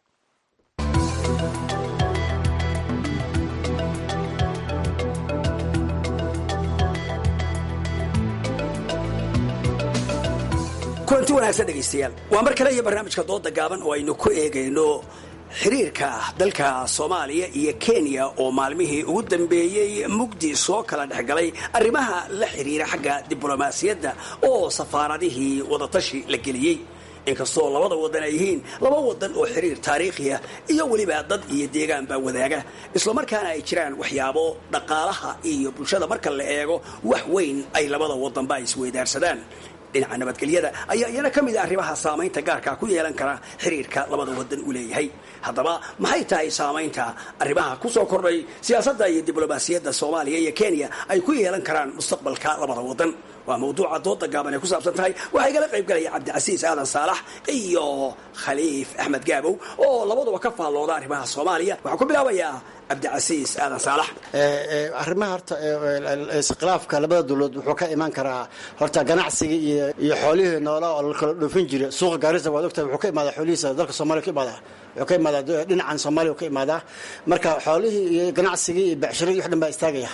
kulanti wanaagsan dhegaystayaal waa mar kale iyo barnaamijka dooda gaaban oo aynu ku eegayno xiriirka dalka soomaaliya iyo kenya oo maalmihii ugu dambeeyey mugdi soo kala dhexgalay arrimaha la xiriira xagga diblomaasiyadda oo safaaradihii wadatashi la geliyey inkastoo labada wadan ay yihiin laba wadan oo xiriir taariikhiya iyo weliba dad iyo deegaan baa wadaaga islamarkaana ay jiraan waxyaabo dhaqaalaha iyo bulshada marka la eego wax weyn ay labada wadanba isweydaarsadaan dhinaca nabadgelyada ayaa iyana ka mid a arrimaha saamaynta gaarka ku yeelan kara xiriirka labada wadan uu leeyahay haddaba maxay tahay saamaynta arrimaha ku soo kordhay siyaasadda iyo diblomaasiyadda soomaaliya iyo kenya ay ku yeelan karaan mustaqbalka labada wadan waa mawduuca dooda gaaban ay ku saabsan tahay waxaa igala qayb galaya cabdicasiis aadan saalax iyo khaliif axmed gaabow oo labaduba ka faallooda arrimaha soomaaliya waxaan ku bilaabayaa cabdicasiis aadan saalax arrimaha horta iskhilaafka labada dowladood wuxuu ka imaan karaa horta ganacsiga iyo iyo xoolihii noolaa oo la kala dhoofin jira suuqa gaarisa waad ogtahay wuxuu ka imaadaa xoolihiisa dalka soomaaliya ka imaadaa wuxuu ka imaadaa dhinacan soomaaliya ka imaadaa marka xoolihii iyo ganacsigii iyo becshiradii wax dhan baa istaagaya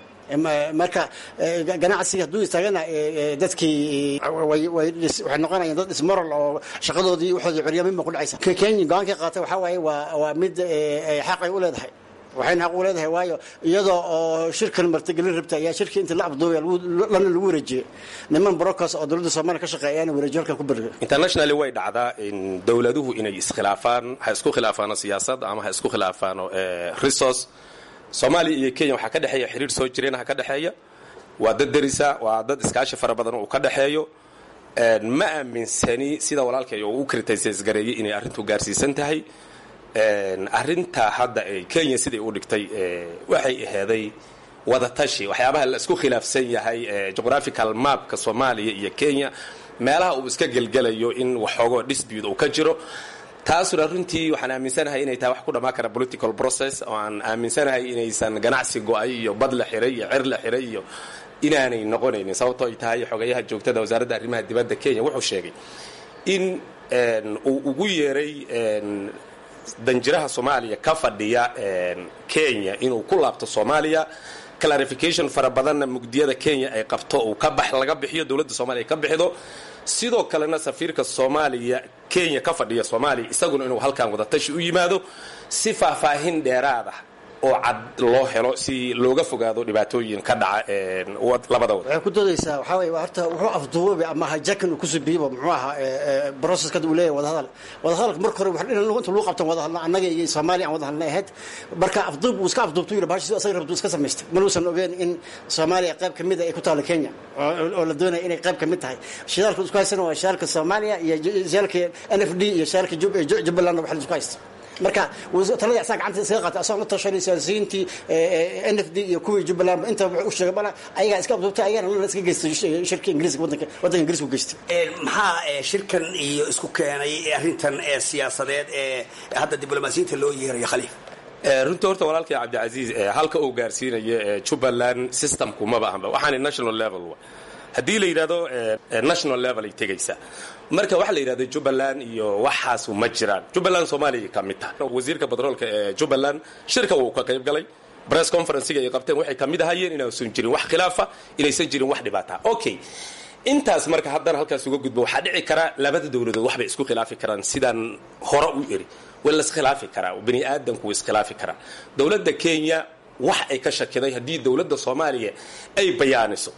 marka ganacsiga hadduu istaagana dadkii waxay noqonayaan dad ismoral oo shaqadoodii waxoodii curyamin ba ku dhacaysa kenya go-aankii qaatay waxaa waaye waa waa mid xaq ay u leedahay waxayna xaq u leedahay waayo iyadoo oo shirkan martigelin rabta ayaa shirkii inta la abduubay lana lagu wareejiyey niman brokers oo dowladda soomaaliya ka shaqeeya ayaana wareejiyo halkan ku berga internationally way dhacdaa in dowladuhu inay iskhilaafaan ha isku khilaafaano siyaasad ama ha isku khilaafaano resource soomaaliya iyo kenya waxaa ka dhexeeya xiriir soo jireenha ka dhexeeya waa dad derisa waa dad iskaashi fara badan uu ka dhexeeyo ma aaminsani sida walaalkay uu u criticis gareeyey inay arrintu gaarsiisan tahay arrinta hadda ee kenya siday u dhigtay waxay aheeday wadatashi waxyaabaha la isku khilaafsan yahay geographical mapka soomaaliya iyo kenya meelaha uu iska gelgelayo in waxoogoo dispute uu ka jiro taasuna runtii waxaan aaminsanahay inay tahay wax ku dhammaan kara political process oo aan aaminsanahay inaysan ganacsi go-ay iyo bad la xiray iyo cer la xiray iyo inaanay noqonaynin sababtoo ay tahay xogayaha joogtada wasaaradda arrimaha dibadda kenya wuxuu sheegay in uu ugu yeeray danjiraha soomaaliya ka fadhiya kenya inuu ku laabto soomaaliya clarification fara badanna mugdiyada kenya ay qabto uu ka bax laga bixiyo dowladda soomaaliya ay ka bixido sidoo kalena safiirka soomaaliya kenya ka fadhiya soomaaliya isaguna inuu halkan wadatashi u yimaado si faahfaahin dheeraada oo cad loo helo si looga fogaado dhibaatooyin ka dhaca labada wad waxay ku doodaysaa waxaa weye horta wuxuu afduubay ama hajakan uu kusoo biibo muxuu ahaa processka uu leeyahay wadahadal wadahadalka marka hore wax inta lagu qabtan wadahadalna annaga iyo soomaaliya aan wadahadalna ahayd marka afduub uu iska afduubtu yidhi bahashi asaga rabtu iska samaystay manuusan ogeen in soomaaliya qayb ka mid a ay ku taalo kenya oo la doonaya inay qayb ka mid tahay shidaalka isku haysana waa shidaalka soomaaliya iyo shidaalka n f d iyo shidaalka jubbaland wax la isku haysta marka taladii asaa gacanta iskaga qaatay asagoo la tashanay siyaasiyiintii n f d iyo kuwii jubbaland inta wuxuu u sheegay bana ayagaa iska abduubtay ayagana lana iska geystay shirkii ingiriiska wadanka wadanka ingiriiska u geystay maxaa shirkan iyo isku keenay arrintan ee siyaasadeed ee hadda diblomaasiyiinta loo yeerayo khaliif runtii horta walaalkay cabdicasiis halka uu gaarsiinayo jubbaland systemku maba ahanba waxaana national level haddii la yidhahdo national level ay tegaysaa marka waxaa la yidhahda jubbaland iyo waxaasu ma jiraan jubbaland soomaaliya ka mid tahay wasiirka batroolka ee jubbaland shirka wuu ka qayb galay press conferencega ay qabteen waxay ka mid ahayeen inaysan jirin wax khilaafa inaysan jirin wax dhibaata okay intaas marka haddana halkaas uga gudbo waxaa dhici kara labada dowladood waxbay isku khilaafi karaan sidaan hore u eri waa la iskhilaafi karaa bani aadamku wuu iskhilaafi karaa dowladda kenya wax ay ka shakiday haddii dowladda soomaaliya ay bayaaniso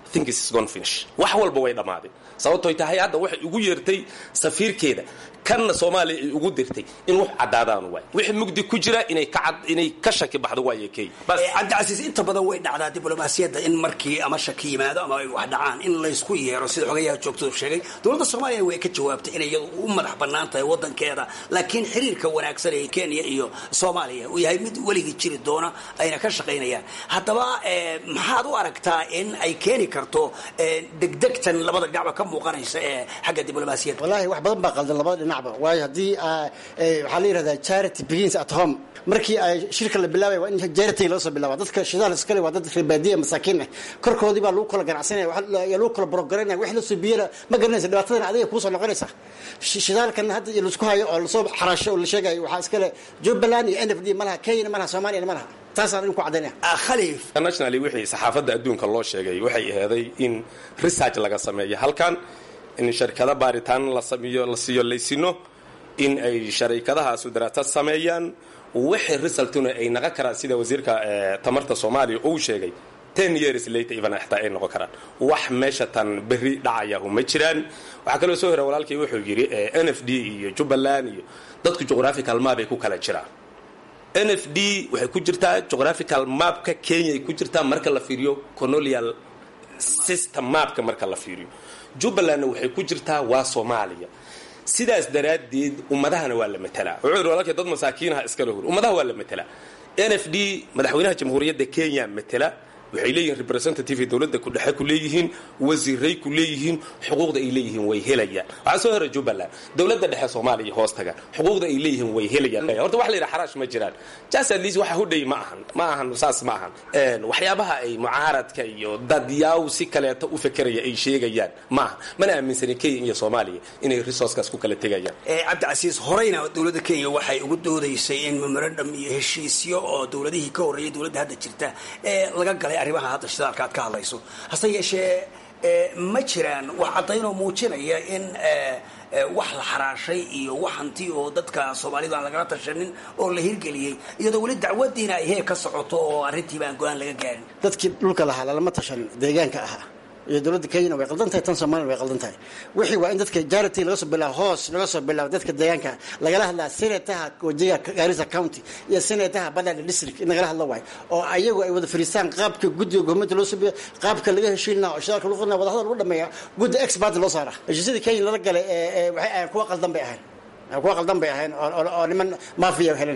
wax walba way dhammaadeen sababtoy tahay hadda waxay ugu yeertay safiirkeeda kanna soomaaliya ay ugu dirtay in wax caddaadaan waay wixii mugdi ku jira inay inay ka shaki baxdo waaye kenya cabdicasiis inta badan way dhacdaa diblomaasiyadda in markii ama shaki yimaado ama ay wax dhacaan in laysku yeero sida xogayaha joogtadu sheegay dowladda soomaaliya way ka jawaabtay inay iyadu u madax bannaan tahay waddankeeda laakiin xiriirka wanaagsan ee kenya iyo soomaaliya uu yahay mid weligii jiri doona ayna ka shaqaynayaan haddaba maxaad u aragtaa in ay keeni karto degdegtan labada dhinacba ka muuqanaysa ee xagga diblomaasiyadda wallahi wax badan baa qaldan labada dhinacba waayo haddii waxaa la yidhahdaa charity begins at home markii ay shirka la bilaabay waa in charity loo soo bilaaba dadka shidaal iskale waa dad reebaadiya masaakiin ah korkoodii baa lagu kala ganacsanaya yaa lagu kala borogaranaya wix la soo biyana ma garanaysa dhibaatadana adiga kuusoo noqonaysa shidaalkan hadda laisku hayo oo lasoo xaraasho oo la sheegayo waxaa iskale jubbaland iyo n f d ma laha kenyana ma laha soomaaliyana ma laha taasaan idinku caddaynaya khaliif internationally wixii saxaafadda adduunka loo sheegay waxay aheeday in research laga sameeyo halkan in sharkado baaritaan la sameeyo la siiyo laysino in ay sharikadahaasu daraasad sameeyaan wixii resultuna ay naqon karaan sida wasiirka tamarta soomaaliya uu sheegay ten years later even xitaa ay noqon karaan wax meesha tan berri dhacayahu ma jiraan waxaa kaloo soo hora walaalkii wuxuu yidhi n f d iyo jubbaland iyo dadku geographical map ay ku kala jiraan n f d waxay ku jirtaa geographical mapka kenya ay ku jirtaa marka la fiiriyo colonial system maapka marka la fiiriyo jubbalandna waxay ku jirtaa waa soomaaliya sidaas daraaddeed ummadahana waa la matelaa wuxuu yidhi walaalkay dad masaakiinaha iskala hor ummadaha waa la matelaa n f d madaxweynaha jamhuuriyadda kenya matela waxay leeyihiin representative dowladda kudhexe ku leeyihiin wasiiray ku leeyihiin xuquuqda ay leeyihiin way helayaan waxaa soo hora jubbaland dowladda dhexe soomaaliya hoos tagaan xuquuqda ay leeyihiin way helayaan horta wax la yidhaha xaraash ma jiraan jas at least waxa hudhay ma ahan ma ahan saas ma ahan waxyaabaha ay mucaaradka iyo dadyaaw si kaleeto u fekeraya ay sheegayaan ma ahan mana aaminsanin kenya iyo soomaaliya inay resourcekaas ku kala tegayaan cabdicasiis horeyna dowladda kenya waxay ugu doodaysay in memorandum iyo heshiisyo oo dowladihii ka horreeyay dowladda hadda jirta ee laga galay arrimaha hadda shidaalka aad ka hadlayso hase yeeshee ma jiraan wax caddaynoo muujinaya in wax la xaraashay iyo wax hanti oo dadka soomaalidu aan lagala tashanin oo la hirgeliyey iyadoo weli dacwadiina ay heer ka socoto oo arrintiiba aan go-aan laga gaarin dadkii dhulka lahaa lalama tashan deegaanka ahaa iyo dowladda kenyana way qaldan tahay tan soomaliya way qaldan tahay wixii waa in dadka jarity laga soo bilaabo hoos laga soo bilaabo dadka deegaanka lagala hadlaa senataha wajiga garissa county iyo senataha badada district in lagala hadlo waayo oo ayagu ay wada fariistaan qaabka guddiga gomenta loo sabiyo qaabka laga heshiin lahaa oo shidaalka lagu qodnaa wadahadal lagu dhameeya guddi expert loo saara heshiisyada kenya lala galay ee waxay ahayn kuwa qaldan bay ahayn kuwa qaldan bay ahayn oo niman maafiya helen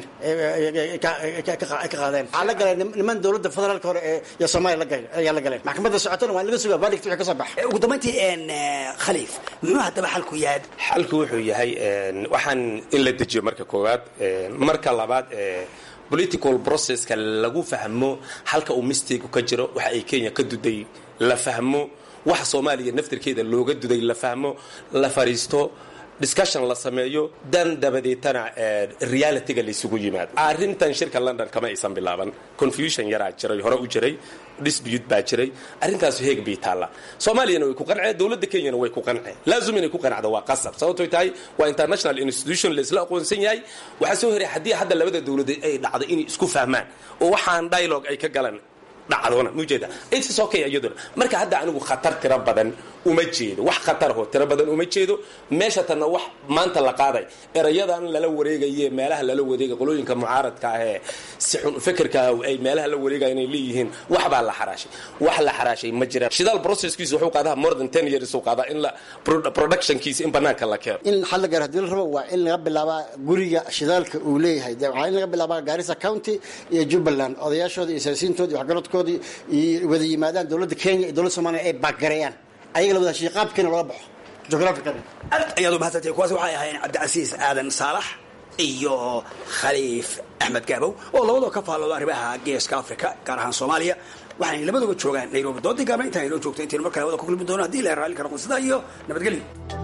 ka qaadeen waxaa la galay niman dowladda federaalka hore iyo soomaaliya la galay ayaa la galeen maxkamadda socotona waa in laga sugaa verdict wixii ka soo baxa ugu dambayntii khaliif muxuu haddaba xalku yahay xalku wuxuu yahay waxaan in la dejiyo marka koowaad marka labaad political processka lagu fahmo halka uu mistake ka jiro waxa ay kenya ka duday la fahmo waxa soomaaliya naftirkeeda looga duday la fahmo la fariisto discussion la sameeyo dan dabadeetana realityga laysugu yimaado arrintan shirka london kama aysan bilaaban confusion yaraa jiray hore u jiray dispute baa jiray arrintaasu heeg bay taallaa soomaaliyana way ku qanceen dowladda kenyana way ku qanceen laazum inay ku qancdo waa qasab sababtoy tahay waa international institution laisla aqoonsan yahay waxaa soo horay haddii hadda labada dowladood ay dhacdo inay isku fahmaan oo waxaan dialogue ay ka galan dhacdona mujeeda it's okay iyaduna marka hadda anigu khatar tiro badan uma jeedo wax khatarho tiro badan uma jeedo meesha tanna wax maanta la qaaday erayadan lala wareegaye meelaha lala wareega qolooyinka mucaaradka ah ee si xun fekerka ay meelaha la wareegaya inay leeyihiin wax baa la xaraashay wax la xaraashay ma jiraan shidaal processkiisa wuxuu qaadaa more than ten years uu qaadaa in la productionkiisa in banaanka la keeno in xal la gaaro hadii la rabo waa in laga bilaabaa guriga shidaalka uu leeyahay de waxaa in laga bilaabaa garissa county iyo jubbaland odayaashooda iyo siyaasiyiintooda iyo waxgaradkoodii iyo wada yimaadaan dowladda kenya iyo dowladda soomaliya ay baagareeyaan ayaga la wada heshiiya qaabkiina looga baxo geographically aad ayaad u mahadsantay kuwaas waxay ahaayeen cabdicasiis aadan saalax iyo khaliif axmed gaabow oo labadoo ka faallooda arrimaha geeska africa gaar ahaan soomaaliya waxaanay labaduba joogaan nairobi doodii gaabna intaan inoo joogto intaynu mar kale wada ku kulmi doono haddii la raalli karo qonsida iyo nabadgelyo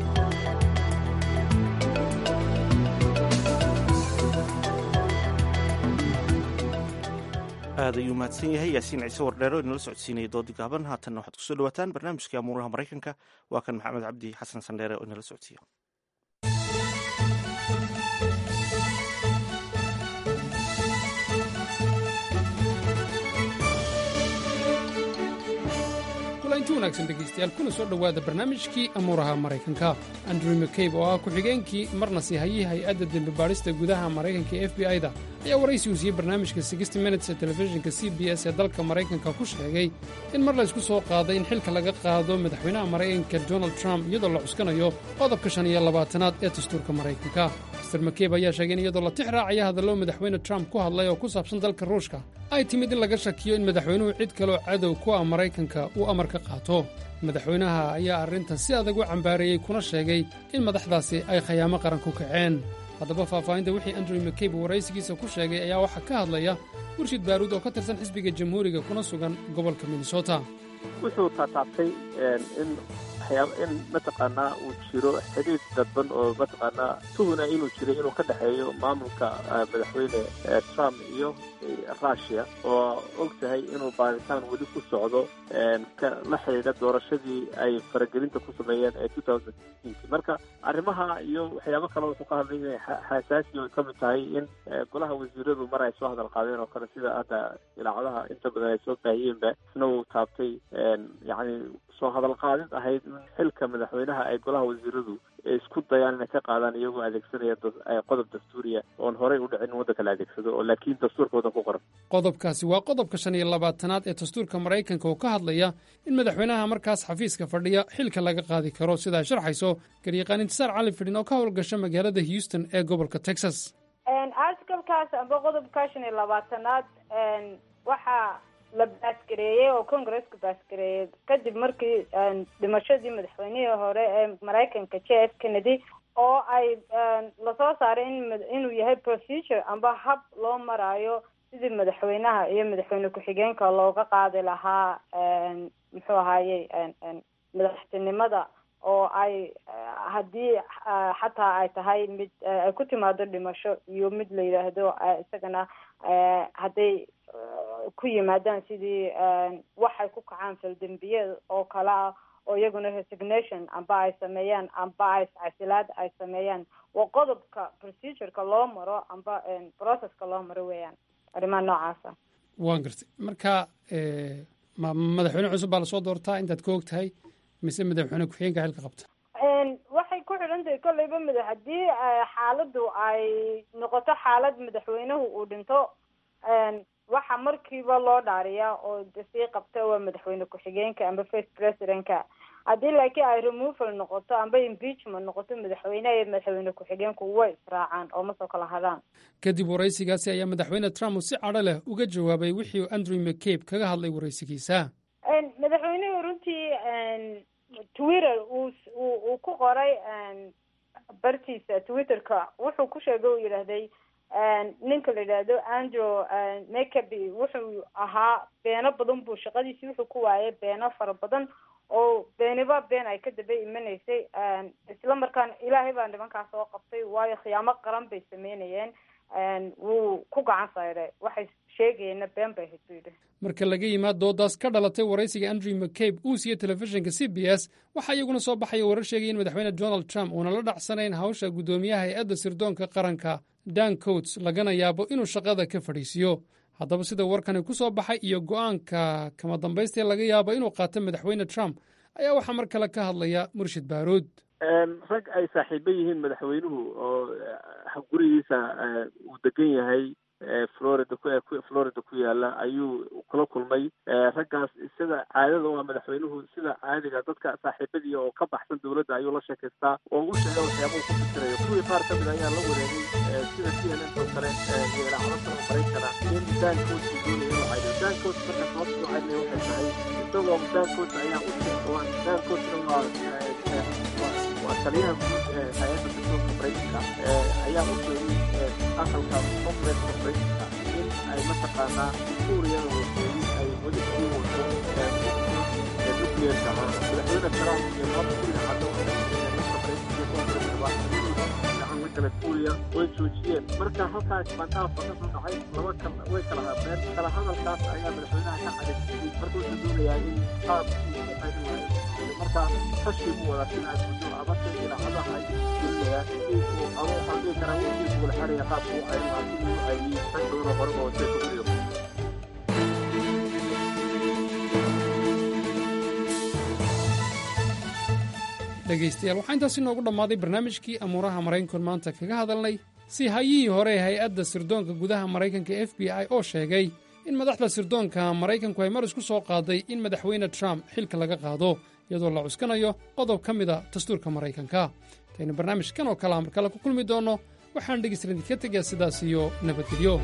aad ayuu mahadsan yahay yaasiin ciise wardheero inala socodsiinaya doodi gaaban haatanna waxaad kusoo dhawaataan barnaamijkii amuuraha maraykanka waa kan maxamed cabdi xasan sandheere oo inala socodsiiya kulanti wanaagsan dhegaystayaal kuna soo dhowaada barnaamijkii amuuraha maraykanka andrew mccabe oo ah ku-xigeenkii marna sii hayay hay-adda dembi baadhista gudaha maraykanka ee f b i-da ayaa waraysi uu siiyey barnaamijka sixty minutes ee telefishinka c b s ee dalka maraykanka ku sheegay in mar laysku soo qaaday in xilka laga qaado madaxweynaha maraykanka donald trump iyadoo la cuskanayo qodobka shan iyo labaatanaad ee dastuurka maraykanka master mccabe ayaa sheegay in iyadoo la tix raacaya hadallo madaxweyne trump ku hadlay oo ku saabsan dalka ruushka ay timid in laga shakiyo in madaxweynuhu cid kaloo cadow ku ah maraykanka uu amar ka qaato madaxweynaha ayaa arrintan si adag u cambaareeyey kuna sheegay in madaxdaasi ay khayaamo qaran ku kaceen haddaba faahfaahinta wixii andrew mccabe waraysigiisa ku sheegay ayaa waxaa ka hadlaya murshid baaruud oo ka tirsan xisbiga jamhuuriga kuna sugan gobolka minnesota wuxuu taataabtay in in mataqaanaa uu jiro xidhiir dadban oo mataqaanaa tuhuna inuu jiray inuu ka dhexeeyo maamulka madaxweyne trump iyo rushia oo og tahay inuu baaritaan weli ku socdo la xidhiidha doorashadii ay faragelinta ku sameeyeen ee two thousand sixteenki marka arrimaha iyo waxyaabo kale wuxuu ka hadlay inay xasaasi ay ka mid tahay in golaha wasiiradu mar ay soo hadal qaadeen oo kale sida hadda ilaacadaha inta badan ay soo baahiyeenba isna uu taabtay yacni soo hadal qaadid ahayd in xilka madaxweynaha ay golaha wasiiradu isku dayaan inay ka qaadaan iyagoo adeegsanaya qodob dastuuriya oon horey u dhicin waddanka la adeegsado oo laakiin dastuurka waddan ku qoran qodobkaasi waa qodobka shan iyo labaatanaad ee dastuurka maraykanka oo ka hadlaya in madaxweynaha markaas xafiiska fadhiya xilka laga qaadi karo sida ay sharxayso garyaqaan intisaar cali fidhin oo ka howlgasha magaalada houston ee gobolka texas articalkaas amba qodobka shan iyo labaatanaad waxaa la baasgareeyey oo congresska baasgareeyey kadib markii dhimashadii madaxweynihii hore ee maraykanka j f kennedy oo ay lasoo saaray in inuu yahay procedure amba hab loo maraayo sidii madaxweynaha iyo madaxweyne ku-xigeenka looga qaadi lahaa muxuu ahayey madaxtinimada oo ay haddii xataa ay tahay mid ay ku timaado dhimasho iyo mid la yidhaahdo isagana hadday ku yimaadaan sidii waxay ku kacaan faldembiyeed oo kale ah oo iyaguna resignation amba ay sameeyaan amba ay casilaad ay sameeyaan waa qodobka procedureka loo maro amba processka loo maro weeyaan arrimaha noocaasa waan gartay marka ma madaxweyne cusub baa lasoo doortaa intaad ka og tahay mise madaxweyne ku-xigeenka xilka qabta waxay ku xidhan tahay kolleyba mada haddii xaaladdu ay noqoto xaalad madaxweynuhu uu dhinto waxa markiiba loo dhaariyaa oo sii qabta waa madaxweyne ku-xigeenka amba first presidentka haddii laakiin ay removal noqoto amba impeachment noqoto madaxweyneha iyo madaxweyne ku-xigeenku way israacaan oo ma soo kala hadaan kadib waraysigaasi ayaa madaxweyne trump uu si cadho leh uga jawaabay wixii uu andrew mccabe kaga hadlay waraysigiisa madaxweynuhu runtii twitter uu uu ku qoray bartiisa twitterka wuxuu ku sheegay uu yidhaahday ninka la yidhaahdo andrew mcabe wuxuu ahaa beeno badan buu shaqadiisii wuxuu ku waayay beeno fara badan oo beeniba been ay ka daba imanaysay isla markaana ilaahay baa nimankaas soo qabtay waayo khiyaamo qaran bay sameynayeen wuu ku gacan sayday waxay sheegayeenna been bay ahayd buu yidhi marka laga yimaad doodaas ka dhalatay waraysiga andrew mccabe uu siiye telefishinka c b s waxaa iyaguna soo baxaya warar sheegaya in madaxweyne donald trump uuna la dhacsanayn hawsha guddoomiyaha hay-adda sirdoonka qaranka dan coats lagana yaabo inuu shaqada ka fadhiisiyo haddaba sida warkani ku soo baxay iyo go-aanka kama dambaystee laga yaabo inuu qaato madaxweyne trump ayaa waxaa mar kale ka hadlaya murshid baaruud rag ay saaxiibo yihiin madaxweynuhu oo gurigiisa uu degan yahay florida florida ku yaala ayuu kula kulmay raggaas sida caadada waa madaxweynuhu sida caadiga dadka saaxiibadii oo ka baxsan dowladda ayuu la sheekaystaa oo u sheega waxyaabahu ku fikirayo kuwii qaar kamid ayaa la wareegay sida c n n oo kale iyo ilaacado kale maraykana in dan coach doonaya inuu caydo dan coach marka sababta u caydnay waxay tahay isagoo dan coach ayaa u sheegay dan coachna waa waa taliyaha guud ee hay-adda dastuurka maraykanka ayaa u sheegay aqalka congresska maraykanka in ay mataqaanaa suuriyada waseeri ay weli sii wato nuclearka ah madaxweyne trump iyo labada kuriga caddo gacan la kala suuriya way joojiyeen marka halkaas bandhaaf ka soo dhacay laba kal way kala hadleen kala hadalkaas ayaa madaxweynaha ka cadaysiyey marka wuxuu doonayaa in qaabkiisa qaybin lahayd marka tashi buu wadaa sida ay mudo abase ilaacadaha ay gelinayaan si uu ama waxaan dhihi karaa wixii buu la xeraya qaabka u cayrin lahaa sidii u cayriyey rag badan oo hore oo jeeka kuliyo dhegaystayaal waxaa intaasi noogu dhammaaday barnaamijkii amuuraha maraykanku maanta kaga hadalnay si hayihii hore ee hay-adda sirdoonka gudaha maraykanka f b i oo sheegay in madaxda sirdoonka maraykanku ay mar isku soo qaaday in madaxweyne trump xilka laga qaado iyadoo la cuskanayo qodob ka mida dastuurka maraykanka intaynu barnaamijkan oo kalea mar kale ku kulmi doonno waxaan dhegaystaran idinka tegaa sidaas iyo nabadgelyo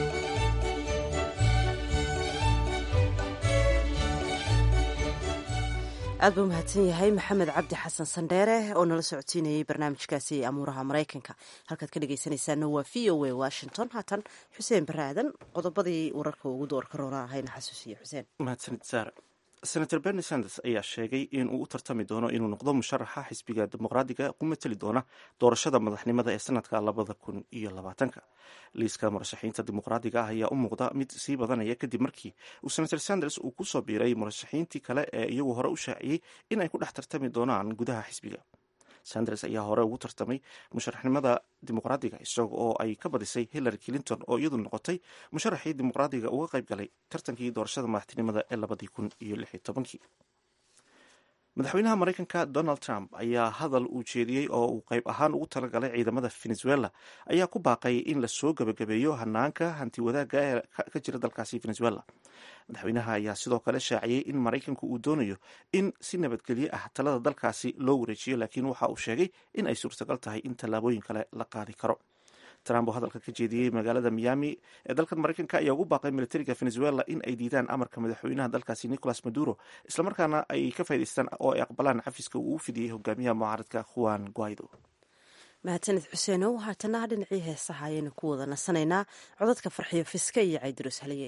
aad buu mahadsan yahay maxamed cabdi xasan sandheere oo nala socodsiinayay barnaamijkaasi amuuraha maraykanka halkaad ka dhegaysanaysaana waa v o a washington haatan xuseen bare aadan qodobadii wararka ugu doorka roona ahayna xasuusiye xuseen mahadsanid saar senator berni sanders ayaa sheegay in uu u tartami doono inuu noqdo musharaxa xisbiga dimuqraadiga ku mateli doona doorashada madaxnimada ee sanadka labada kun iyo labaatanka liiska murashaxiinta dimuqraadiga ah ayaa u muuqda mid sii badanaya kadib markii uu senator sanders uu kusoo biiray murashaxiintii kale ee iyagu hore u shaaciyey in ay ku dhex tartami doonaan gudaha xisbiga sanders ayaa hore ugu tartamay musharaxnimada dimuqraadiga isaga oo ay ka badisay hillary clinton oo iyadu noqotay musharaxii dimuqraadiga uga qayb galay tartankii doorashada madaxtinimada ee labadii kun iyo lix iyo tobankii madaxweynaha maraykanka donald trump ayaa hadal uu jeediyey oo uu qayb ahaan ugu talagalay ciidamada venezuela ayaa ku baaqay in lasoo gebagabeeyo hanaanka hanti wadaagga ee ka jira dalkaasi venezuela madaxweynaha ayaa sidoo kale shaaciyey in maraykanku uu doonayo in si nabadgelyo ah talada dalkaasi loo wareejiyo laakiin waxa uu sheegay in ay suurtagal tahay in tallaabooyin kale la qaadi karo trump oo hadalka ka jeediyey magaalada miami ee dalkan maraykanka ayaa ugu baaqay militariga venezuela in ay diidaan amarka madaxweynaha dalkaasi nicolas maduro islamarkaana ay ka faa'idaystaan oo ay aqbalaan cafiska uu u fidiyey hogaamiyaha mucaaradka juan guaido mahadsanid xuseenow haatana dhinacii heesaha ayaynu ku wada nasanaynaa codadka farxiyo fiske iyo caydiros haliye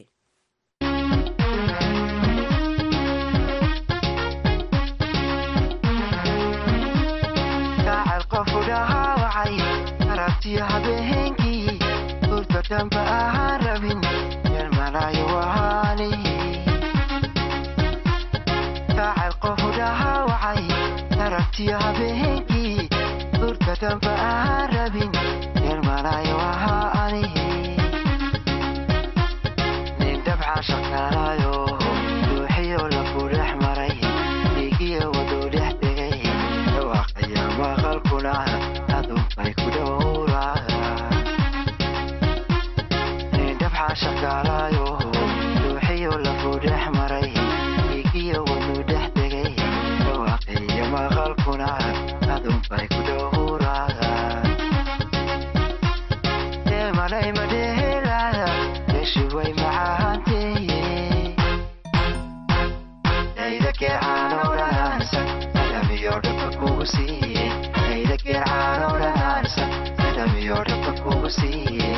aragtiyo habeenkii hurda dhanba ahaan rabin yarmanayo wahaani kaacayl qofu dhahaawacay aragtiyo habeenkii hurda dhanba ahaan rabin yarmanayo wahaani nin dhabcaan shaqaalayo ruuxiyo lafu dhex maray dhiigiyo waduu dhex degay dhawaaqaya maqalkuna adunbay ku dhowraadhabxaan shaqaalayo ruuxiyo lafu dhex maray dhiigiyo waduu dhex degay dhawaaqiyo maqalkuna adunbay ku dhowraad deemalay madheelaada deshuway macahanteeye daydakeecaanow dhanaansan adamiyo dhaba kugu siiye daydakeecaanow dhanaansan adamiyo dhaba kugu siiye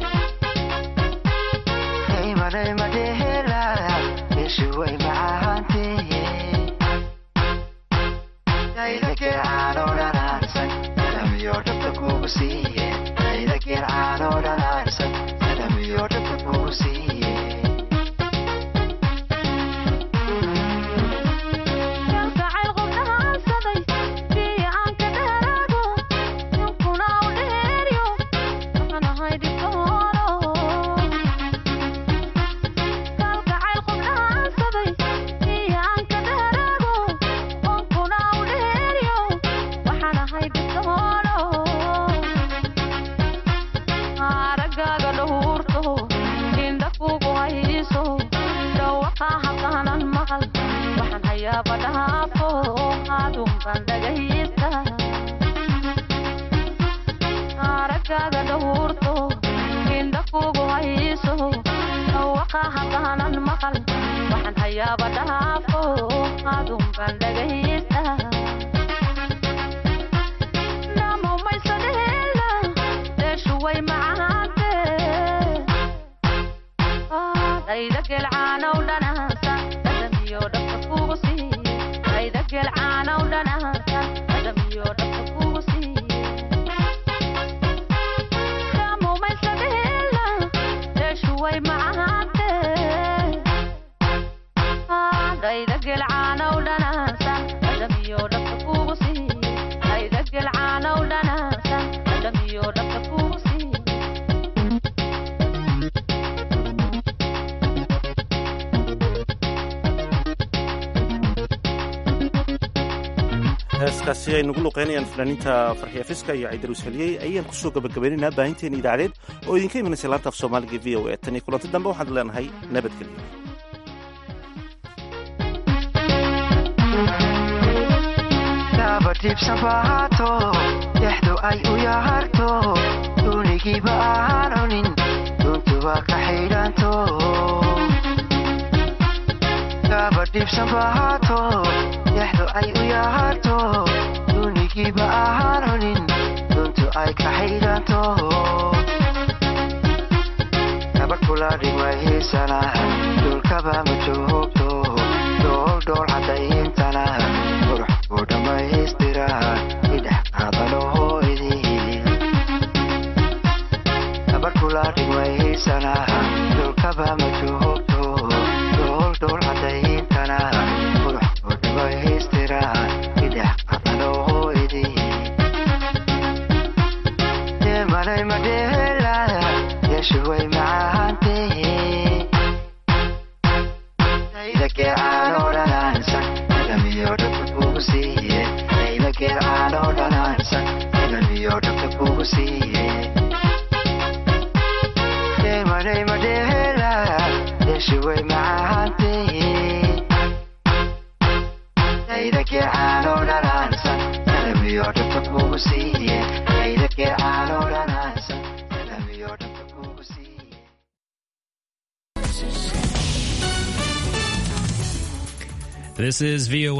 daymalay madheelaada deshuway macahanteeye daydakeecaanow dhanaansan adamiyo dhaba kugu siiye daydakeecaanow dhanaansan adamiyo dhaba kugu siiye heeskaasi ay nagu luqeynayaan fanaaniinta farxiya fiska iyo caydaruus haliyey ayaan kusoo gabagabaynaynaa baahinteena idaacadeed oo idinka imanaysa laanta af soomaaliga v o e tan iyo kulanti dambe waxaan leenahay nabadgelyo dabadhiibsan bahaato dexdu ay u yaharto duunigiiba ahaan cunin duntuba ka xidhanto dabadhiibsan bahaato dexdu ay u yaharto duunigiiba ahaan cunin duntu ay ka xidhanto gabadh kula dhigmahiisana dhulkaba ma joogto dooldhool cadayintana qurux ku dhammaystira idhex qaadanohoydii gabadh kula dhigmahiisana dhulkaba ma joogto dooldhool cadayintana qurux ku dhammaystira idhex qaadanohoydii deemalay madheela yeeshuway macahantee daydakeecaanoo dhanaansan kugu siiye deemadhay madheela deeshi way macaantee daydakee caano dhanaansan dalamiyo dhabta kugu siiye daydakee caano dhanaansan dalamiyo dhabta kugu siiye This is VOA.